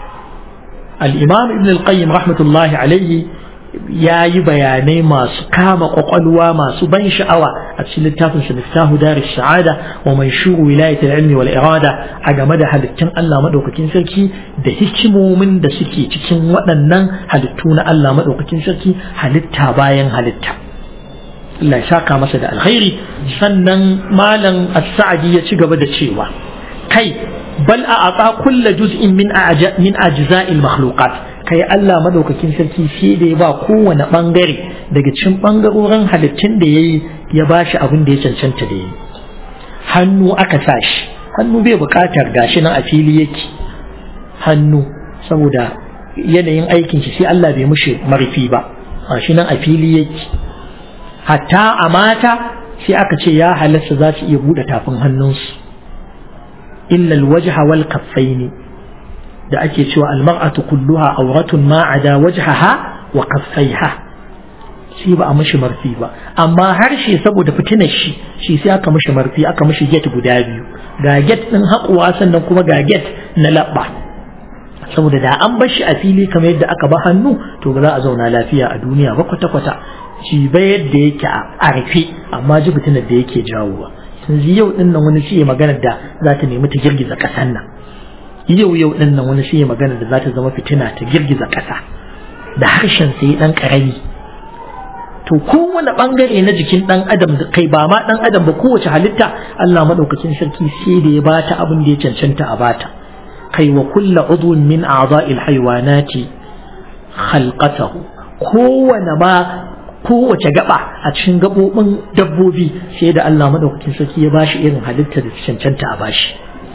al-imam ibn al-qayyim rahmatullahi alaihi ya yi bayanai masu kama kwakwalwa masu ban sha'awa a cikin littafin sa miftahu daris sa'ada wa manshuru wilayatul ilmi wal irada a game da halittun Allah madaukakin sarki da hikimomin da suke cikin waɗannan halittu na Allah madaukakin sarki halitta bayan halitta Allah ya saka masa da alkhairi sannan malam as-sa'di ya ci gaba da cewa kai bal a ata kulla juz'in min min ajza'il makhluqat kai Allah madaukakin sarki sai da ya ba kowane bangare daga cikin bangarorin halittun da yayi ya bashi abin da ya cancanta da yayi hannu aka sa shi hannu bai bukatar gashi nan a fili yake hannu saboda yanayin aikin shi sai Allah bai mushi marfi ba gashi nan a fili yake hatta a mata sai aka ce ya halasta za su iya buɗe tafin hannunsu illa alwajha wal kaffaini da ake cewa almar'atu kulluha awratun ma ada wajhaha wa kaffaiha shi ba a mishi marfi ba amma harshe saboda fitinar shi shi sai aka mishi marfi aka mishi get guda biyu ga get din haƙuwa sannan kuma ga get na labba saboda da an bar shi a fili kamar yadda aka ba hannu to ba za a zauna lafiya a duniya ba kwata-kwata shi ba yadda yake a rufe amma ji fitinar da yake jawowa yanzu yau din nan wani shi maganar da za ta nemi ta girgiza ƙasar nan yau yau din nan wani shi maganar da za ta zama fitina ta girgiza ƙasa da harshen sai dan karami to kowane bangare na jikin dan adam kai ba ma dan adam ba kowace halitta Allah madaukakin sarki sai da ya bata abin da ya cancanta a bata kai wa kulla udwin min a'dha'il haywanati khalqatahu kowane ma kowace gaba a cikin gabobin dabbobi sai da Allah madaukakin sarki ya bashi irin halitta da cancanta a bashi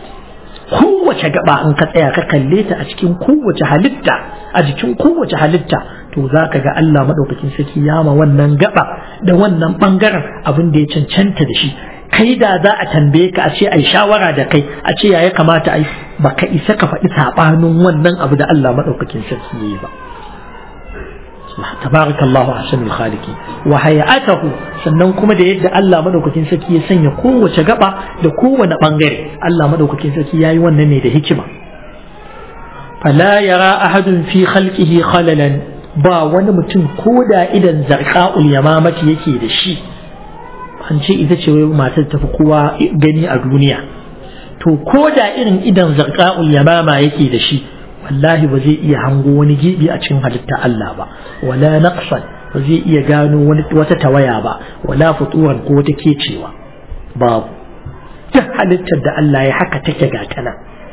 kowace gaba in ka tsaya ka kalle ta a cikin kowace halitta a jikin kowace halitta to za ka ga Allah madaukakin sarki ya ma wannan gaba da wannan bangaren abin da ya cancanta da shi kai da za a tambaye ka a ce ai shawara da kai a ce ya kamata ai baka isa ka faɗi sabanin wannan abu da Allah madaukakin sarki yayi ba تبارك الله أحسن الخالقين وهيئته sannan kuma da yadda Allah madaukakin sarki ya sanya kowace gaba da kowane bangare Allah madaukakin sarki yayi wannan ne da hikima fala yara ahadun fi khalqihi khalalan ba wani mutum ko da idan zarqa'ul yamamati yake da shi an ce ita ce wai matar tafi kowa gani a duniya to ko da irin idan zarqa'ul yamama yake da shi wallahi ba zai iya hango wani gibi a cikin halitta Allah ba wala naqsan ba zai iya gano wani wata tawaya ba wala futuwan ko wata kecewa babu duk halittar da Allah ya haka take ga tana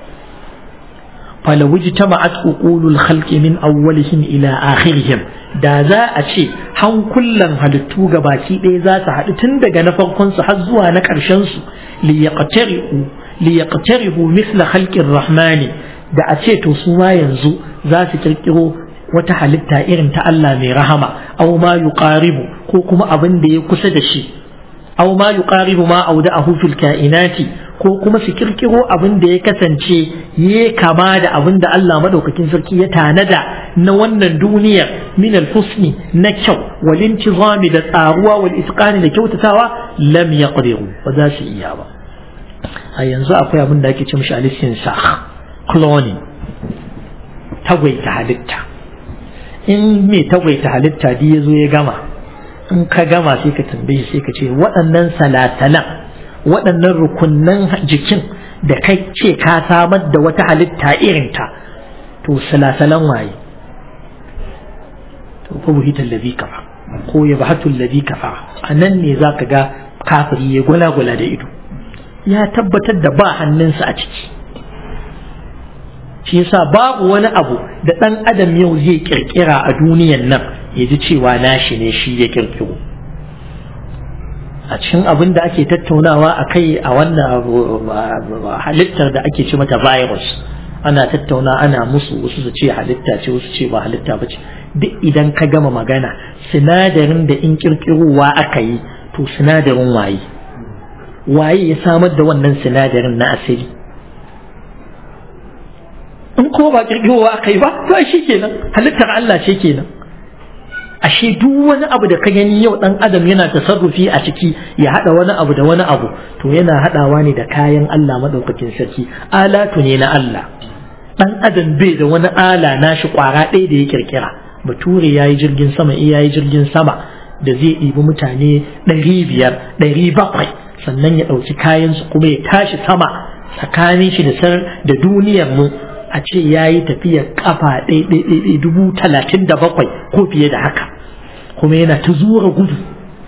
fala wujtama'at uqulul khalqi min awwalihim ila akhirihim da za a ce hankulan halittu baki ɗaya za su haɗu tun daga na farkon su har zuwa na ƙarshen su liyaqtari'u liyaqtarihu mithla khalqir rahmani da a ce to su ma yanzu za su kirkiro wata halitta irin ta Allah mai rahama aw ma yuqaribu ko kuma abin da ya kusa da shi aw ma yuqaribu ma auda'ahu fil kainati ko kuma su kirkiro abin da ya kasance ya kama da abin da Allah madaukakin sarki ya tanada na wannan duniyar min al-husni na kyau wal intizami da tsaruwa wal isqani da kyautatawa lam yaqdiru ba za su iya ba a yanzu akwai abin da ake ce mishi alisin sa cloning tagwaita halitta in mai tagwaita halitta di ya zo ya gama in ka gama sai ka tambaye sai ka ce waɗannan salatalan waɗannan rukunnan jikin da kai ce ka samar da wata halitta irinta to salatalan waye to ko buhitan ladhi kafa ko ya bahatu ladhi kafa a nan ne za ka ga kafiri ya gwala-gwala da ido ya tabbatar da ba hannunsa a ciki shi yasa babu wani abu da ɗan adam yau zai kirkira a duniyan nan ya ji cewa nashi ne shi ya kirkiro a cikin abin da ake tattaunawa a kai a wannan halittar da ake ce mata virus ana tattauna ana musu wasu su ce halitta ce wasu ce ba halitta ba ce duk idan ka gama magana sinadarin da in kirkirowa aka yi to sinadarin waye waye ya samar da wannan sinadarin na asiri in kuma ba kirkirowa aka yi ba to shi kenan halittar Allah ce kenan ashe duk wani abu da ka gani yau dan adam yana tasarrufi a ciki ya hada wani abu da wani abu to yana hadawa ne da kayan Allah madaukakin sarki alatu ne na Allah dan adam bai da wani ala nashi kwara ɗaya da ya kirkira bature ya yi jirgin sama iya yi jirgin sama da zai ɗibi mutane ɗari biyar ɗari bakwai sannan ya ɗauki kayansu kuma ya tashi sama tsakanin shi da sar da duniyar mu a ce ya yi tafiyar kafa ɗaiɗaiɗaiɗai dubu talatin da bakwai ko fiye da haka kuma yana ta zuwa gudu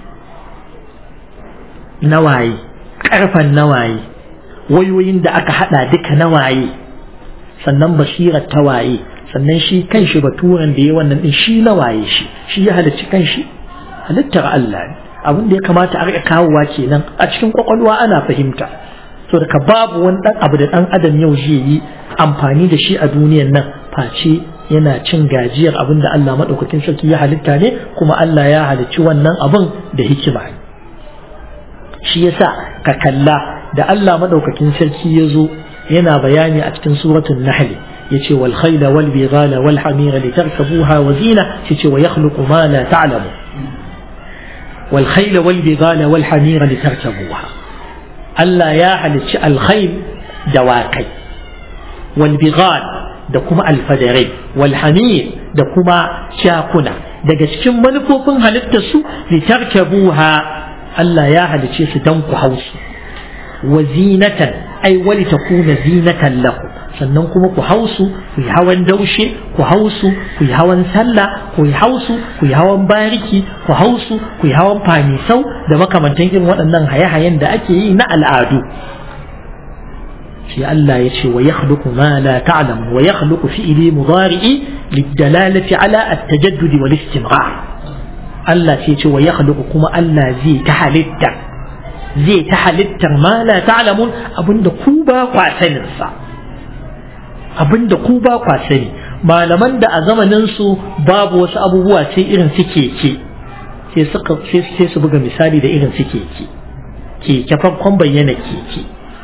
nawaye ƙarfan nawaye wayoyin da aka haɗa duka nawaye sannan basirar ta waye sannan shi kan shi baturan da ya wannan ɗin shi nawaye shi shi ya halicci kan shi halittar Allah ne abin da ya kamata a riƙa kawowa kenan a cikin kwakwalwa ana fahimta so daga babu wani ɗan abu da ɗan adam yau zai yi amfani da shi a duniyan nan face yana cin gajiyar abin da Allah maɗaukakin sarki ya halitta ne kuma Allah ya halicci wannan abin da hikima ne shi yasa ka kalla da Allah maɗaukakin sarki ya zo yana bayani a cikin suratul nahl yace wal khayla wal bighala wal hamira litarkabuha wa zina yace wa yakhluqu ma la ta'lamu wal khayla wal bighala wal hamira litarkabuha Allah ya halicci al khayl dawakai والبغال da kuma alfadarai walhamir da kuma shakuna daga cikin manufofin halittar su litarkabuha Allah ya halice su dan ku hausu wa zinatan ai wali takuna zinatan lakum sannan kuma ku hausu ku yi hawan daushe ku hausu ku yi hawan sallah ku yi hausu ku yi hawan bariki ku hausu ku yi hawan fanisau da makamantan irin waɗannan haye-hayen da ake yi na al'adu sai Allah ya ce wa yakhluqu ma la ta'lam wa yakhluqu fi'li mudari'i lidalalati ala at-tajaddud wal istimrar Allah sai ya ce wa yakhluqu kuma Allah zai ta halitta zai ta halittar ma la ta'lamun abinda ku ba kwa sanin sa abinda ku ba kwa sani malaman da a zamanin su babu wasu abubuwa sai irin su keke sai suka sai su buga misali da irin su keke keke farkon bayyana keke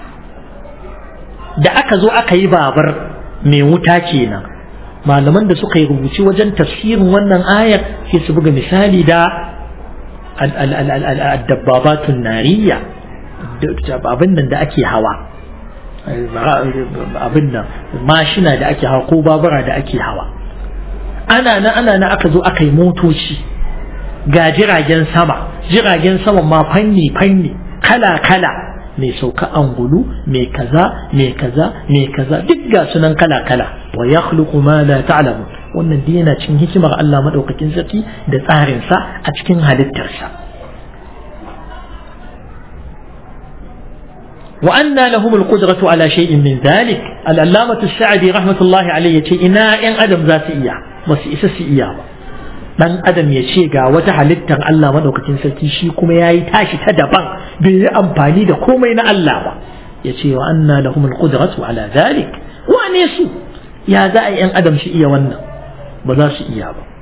da aka zo aka yi babar mai wuta kenan malaman da suka yi rubuci wajen tafsirin wannan ayar sai su buga misali da dabbabatun nariya abin nan da ake hawa abin nan mashina da ake hawa ko babura da ake hawa ana na ana na aka zo aka yi motoci ga jiragen sama jiragen sama ma fanni fanni kala kala mai sauka angulu mai kaza mai kaza mai kaza duk ga sunan kala kala wa yakhluqu ma la ta'lamu wannan dai yana cikin hikimar Allah madaukakin sarki da tsarin sa a cikin halittarsa wa anna lahum alqudratu ala shay'in min dhalik al-allamah as-sa'di rahmatullahi alayhi yace ina yan adam za su iya ba su isa su iya ba dan adam ya ce ga wata halittar Allah madaukakin sarki shi kuma yayi tashi ta daban bai yi amfani da komai na Allah ba ya ce wa anna lahum alqudratu ala dhalik wane su ya za a yan adam shi iya wannan ba za su iya ba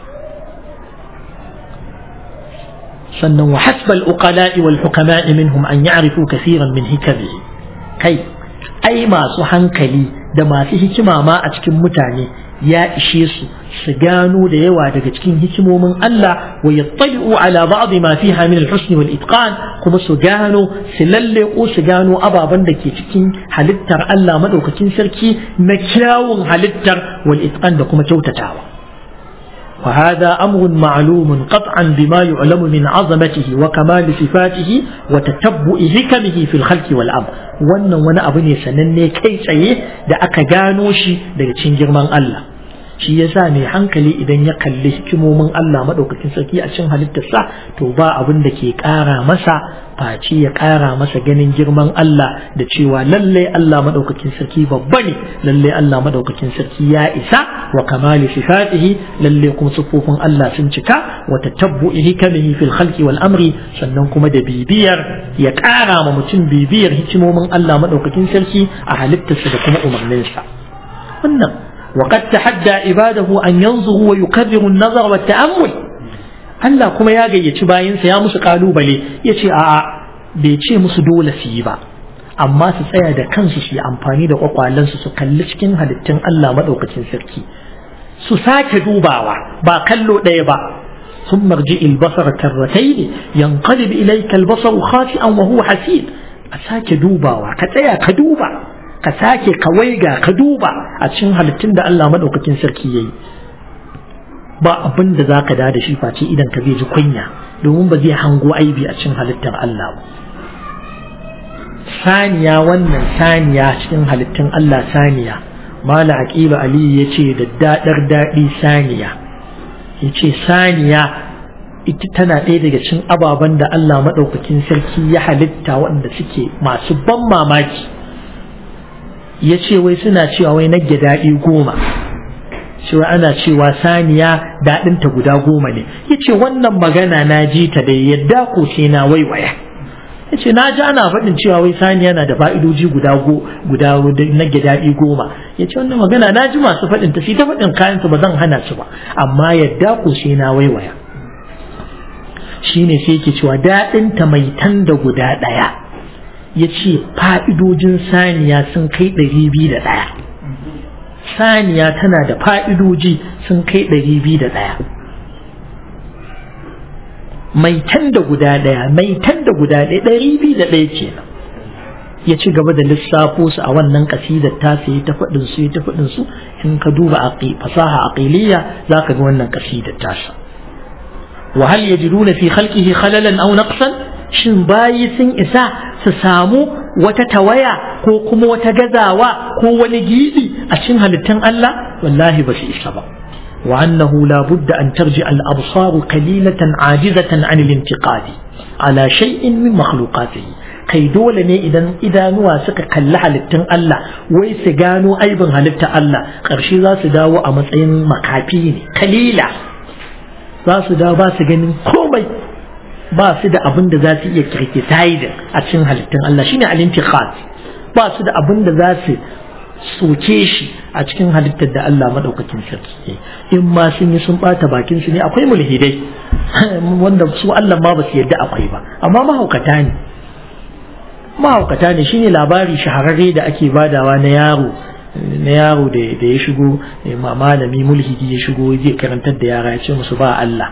sannan wa hasba al-uqala'i wal hukama'i minhum an ya'rifu kaseeran min hikamihi kai ai masu hankali da masu hikima ma a cikin mutane ya ishe su su gano da yawa daga cikin hikimomin Allah wa yattali'u ala ba'd ma fiha min al-husn wal itqan kuma su gano su lalle ko su gano ababen da ke cikin halittar Allah madaukakin sarki na kyawun halittar wal itqan da kuma kyautatawa وهذا أمر معلوم قطعا بما يعلم من عظمته وكمال صفاته وتتبع حكمه في الخلق والأمر wannan wani abu ne sananne kai tsaye da aka gano shi daga cikin girman Allah shi yasa mai hankali idan ya kalli hikimomin Allah madaukakin sarki a cikin halittarsa to ba abin da ke ƙara masa face ya ƙara masa ganin girman Allah da cewa lallai Allah madaukakin sarki babba ne lallai Allah madaukakin sarki ya isa wa kamali sifatihi lallai kuma sufofin Allah sun cika wa tatabbu'i hikamihi fil khalqi wal amri sannan kuma da bibiyar ya ƙara ma mutum bibiyar hikimomin Allah madaukakin sarki a halittarsa da kuma umarninsa wannan وقد تحدى عباده أن ينظروا ويكرروا النظر والتأمل Allah kuma ya gayyaci bayansa ya musu kalubale ya ce a'a bai ce musu dole su yi ba amma su tsaya da kansu su yi amfani da kwakwalensu su kalli cikin halittun Allah maɗaukacin sarki su sake dubawa ba kallo ɗaya ba ثم ارجع البصر كرتين ينقلب إليك البصر خاسئا وهو حسير أساك دوبا وكتيا كدوبا كساك كويغا كدوبا أتشن هلتن دا الله مدوك تنسركي ba abin da za ka da da shi face idan ka zai ji kunya domin ba zai hango aibi a cikin halittar Allah ba saniya wannan saniya cikin halittun Allah saniya mala aqiba ali yace da dadar dadi saniya yace saniya ita tana ɗaya daga cikin ababen da Allah maɗaukakin sarki ya halitta waɗanda suke masu ban mamaki ya ce wai suna cewa wai nage daɗi goma cewa ana cewa saniya daɗinta guda goma ne ya ce wannan magana na ji ta da yadda ko sai na waiwaya ya ce na ji ana faɗin cewa wai saniya na da fa'idoji guda guda nage daɗi goma ya ce wannan magana na ji masu faɗin ta sai ta faɗin kayansu ba zan hana su ba amma yadda ko sai na waiwaya shine sai yake cewa daɗinta mai tan da guda ɗaya ya ce fa'idojin saniya sun kai ɗari biyu da ɗaya saniya tana da fa'idoji sun kai ɗari biyu da ɗaya mai tan da guda ɗaya mai tan da guda ɗaya ɗari biyu da ɗaya kenan ya ci gaba da lissafo su a wannan kasidar ta sai ta faɗin su ta faɗin su in ka duba fasaha aqiliya za ka ga wannan kasidar tasa وهل يجدون في خلقه خللا أو نقصا shin bayi sun isa su samu wata tawaya ko kuma wata gazawa ko wani gibi a cikin halittun Allah wallahi ba su isa ba wa annahu la budda an tarji al absar qalilatan ajizatan an al intiqad ala shay'in min makhluqatihi kai dole ne idan idanuwa suka kalli halittun Allah wai su gano aibin halittar Allah ƙarshe za su dawo a matsayin makafi ne kalila za su da ba su ganin komai ba su da abin da za su iya criticizing a cikin halittun Allah shine al-intiqad ba su da abin da za su soke shi a cikin halittar da Allah madaukakin sarki in ma sun yi sun bata bakin su ne akwai mulhidai wanda su Allah ma ba su yadda akwai ba amma mahaukata ne mahaukata ne shine labari shahararre da ake badawa na yaro na yaro da ya shigo malami mulhidi ya shigo zai karantar da yara ya ce musu ba Allah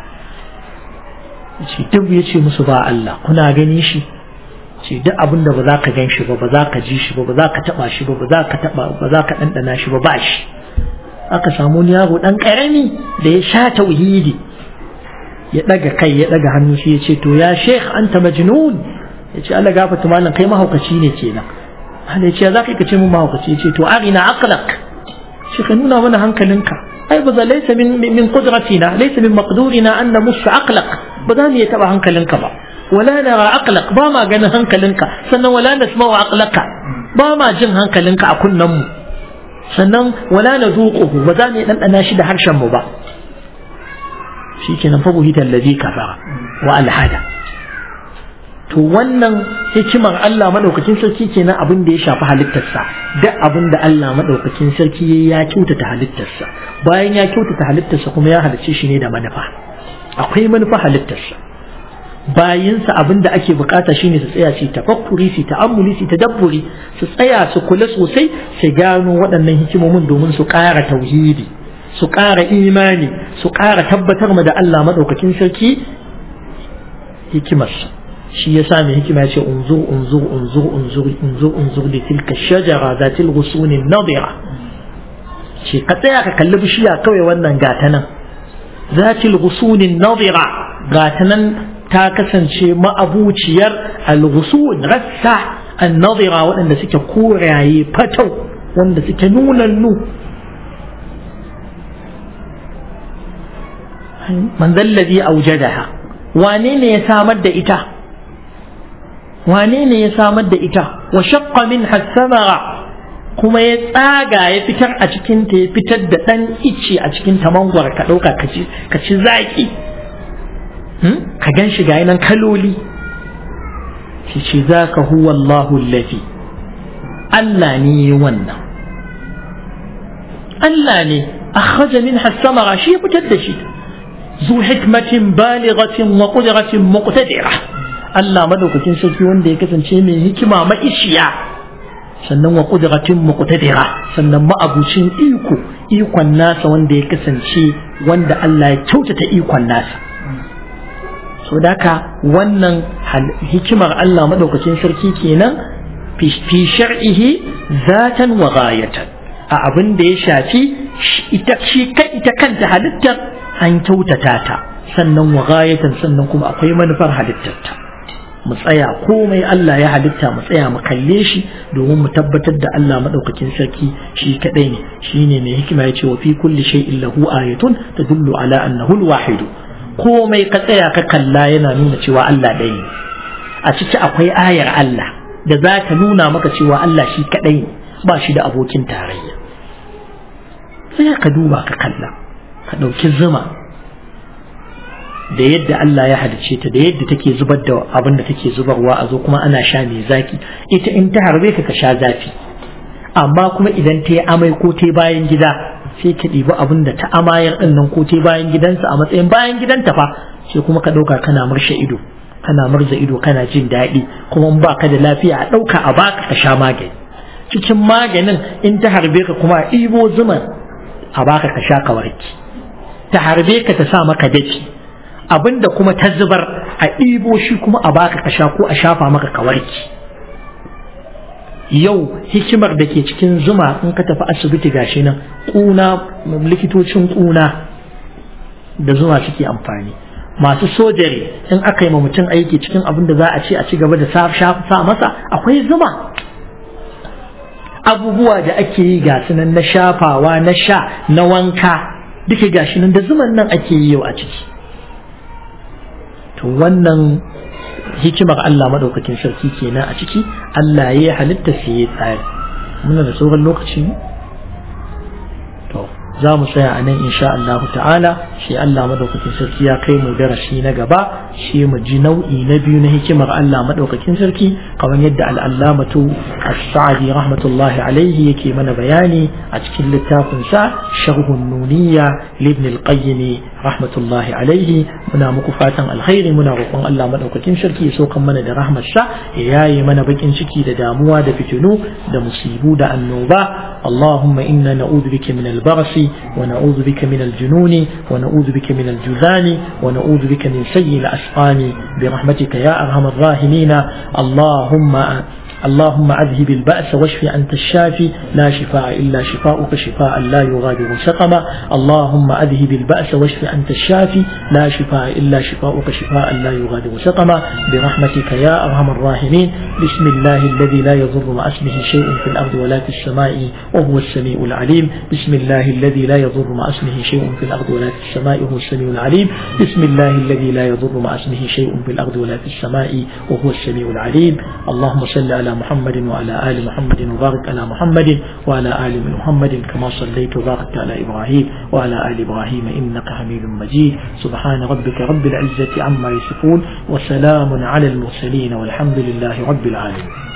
ce duk ya ce musu ba Allah kuna gani shi ce duk abin da ba za ka gan shi ba ba za ka ji shi ba ba za ka taba shi ba ba za ka taba ba za ka dandana shi ba ba shi aka samu wani yaro dan karami da ya sha tauhidi ya daga kai ya daga hannu shi ya ce to ya sheikh anta majnun ya ce Allah gafarta malam kai mahaukaci ne kenan Allah ya ce za ka ce mun mahaukaci ya ce to arina aqlak shi ka nuna mana hankalinka ai ba za laysa min min qudratina laysa min maqdurina an namussa aqlak ba za mu iya taba hankalinka ba wala nara aqlak ba ma ganin hankalinka sannan wala nasma'u aqlaka ba ma jin hankalinka a kunnen mu sannan wala nazuquhu ba za mu iya dandana shi da harshen mu ba shikenan fa buhita allazi kafara wa alhada to wannan hikimar Allah madaukakin sarki kenan abin da ya shafi halittarsa duk abin da Allah madaukakin sarki ya kyautata halittarsa bayan ya kyautata halittarsa kuma ya halicce shi ne da manufa akwai manufa halittarsa bayinsa abin da ake bukata shine su tsaya su tafakkuri su ta'ammuli su tadabburi su tsaya su kula sosai su gano waɗannan hikimomin domin su ƙara tauhidi su ƙara imani su ƙara tabbatar ma da Allah madaukakin sarki hikimarsa shi ya sa mai hikima ya ce unzur unzur unzur unzur unzur unzur da tilka shajara za til gusunin nadira ce ka tsaya ka kalli bishiya kawai wannan gata nan za til gusunin nadira gata nan ta kasance ma'abuciyar al-ghusun rassa an-nadira waɗanda suke koraye fatau wanda suke nunannu man zallazi aujadaha wane ne ya samar da ita wane ne ya samar da ita wa shaqqa min samara kuma ya tsaga ya fitar a cikin ta ya fitar da dan ice a cikin ta mangwar ka dauka ka ci ka ci zaki ka gan shi ga nan kaloli shi ce zaka huwa Allahu allazi Allah ne wannan Allah ne akhraja minha samara shi ya fitar da shi ذو حكمة بالغة وقدرة مقتدرة Allah madaukakin sarki wanda ya kasance mai hikima ma'ishiya sannan wa qudratin muqtadira sannan ma'abucin iko ikon nasa wanda ya kasance wanda Allah ya kyautata ikon nasa so daka wannan hikimar Allah madaukakin sarki kenan fi shar'ihi zatan wa ghayatan a abin da ya shafi ita shi kai ita kanta halittar an kyautata ta sannan wa ghayatan sannan kuma akwai manufar halittar ta mu tsaya komai Allah ya halitta mu tsaya mu kalle shi domin mu tabbatar da Allah madaukakin sarki shi kadai ne shine mai hikima ya ce wa fi kulli shay'in lahu ayatun tadullu ala annahu al-wahid komai ka tsaya ka kalla yana nuna cewa Allah ɗaya ne a ciki akwai ayar Allah da za ta nuna maka cewa Allah shi kadai ne ba shi da abokin tarayya sai ka duba ka kalla ka ɗauki zuma da yadda Allah ya halice ta da yadda take zubar da abin da take zubarwa a zo kuma ana sha mai zaki ita in ta harbe ka ka sha zafi amma kuma idan ta yi amai ko ta bayan gida sai ka ɗibi abin da ta amayar ɗin nan ko ta bayan gidansa a matsayin bayan gidanta fa sai kuma ka ɗauka kana marshe ido kana murza ido kana jin daɗi kuma in baka da lafiya a ɗauka a baka ka sha magani cikin maganin in ta harbe ka kuma a ɗibo zuman a baka ka sha ka warki ta harbe ka ta sa maka dafi abinda kuma ta zubar a ɗibo shi kuma a baka ka sha ko a shafa maka ka warki yau hikimar da ke cikin zuma in ka tafi asibiti gashi nan ƙuna likitocin ƙuna da zuma suke amfani masu sojari in aka yi ma mutum aiki cikin abin da za a ce a ci gaba da sa masa akwai zuma abubuwa da ake yi ga nan na shafawa na sha na wanka duka gashi nan da zuman nan ake yi yau a ciki to wannan hikimar Allah madaukakin sarki kenan a ciki Allah ya halitta sai ya tsari muna da sauran lokaci to za mu tsaya a nan insha Allah ta'ala shi Allah madaukakin sarki ya kai mu darasi na gaba shi mu ji nau'i na biyu na hikimar Allah madaukakin sarki kamar yadda al'allamatu as-sa'di rahmatullahi alaihi yake mana bayani a cikin littafin sa sharhun nuniyya libn al-qayyim rahmatullahi alaihi muna muku fatan alkhairi muna roƙon Allah madaukakin sarki ya sokan mana da rahmar sa ya yaye mana bakin ciki da damuwa da fitinu da musibu da annoba اللهم إنا نعوذ بك من البرص ونعوذ بك من الجنون ونعوذ بك من الجذام ونعوذ بك من سيء الأسقام برحمتك يا أرحم الراحمين اللهم اللهم أذهب البأس واشف أنت الشافي لا شفاء إلا شفاؤك شفاء لا يغادر سقما اللهم أذهب البأس واشف أنت الشافي لا شفاء إلا شفاؤك شفاء لا يغادر سقما برحمتك يا أرحم الراحمين بسم الله الذي لا يضر مع اسمه شيء في الأرض ولا في السماء وهو السميع العليم بسم الله الذي لا يضر مع اسمه شيء في الأرض ولا في السماء وهو السميع العليم بسم الله الذي لا يضر مع اسمه شيء في الأرض ولا في السماء وهو السميع العليم اللهم صل على محمد وعلى آل محمد وبارك على محمد وعلى آل محمد كما صليت وباركت على إبراهيم وعلى آل إبراهيم إنك حميد مجيد سبحان ربك رب العزة عما يصفون وسلام على المرسلين والحمد لله رب العالمين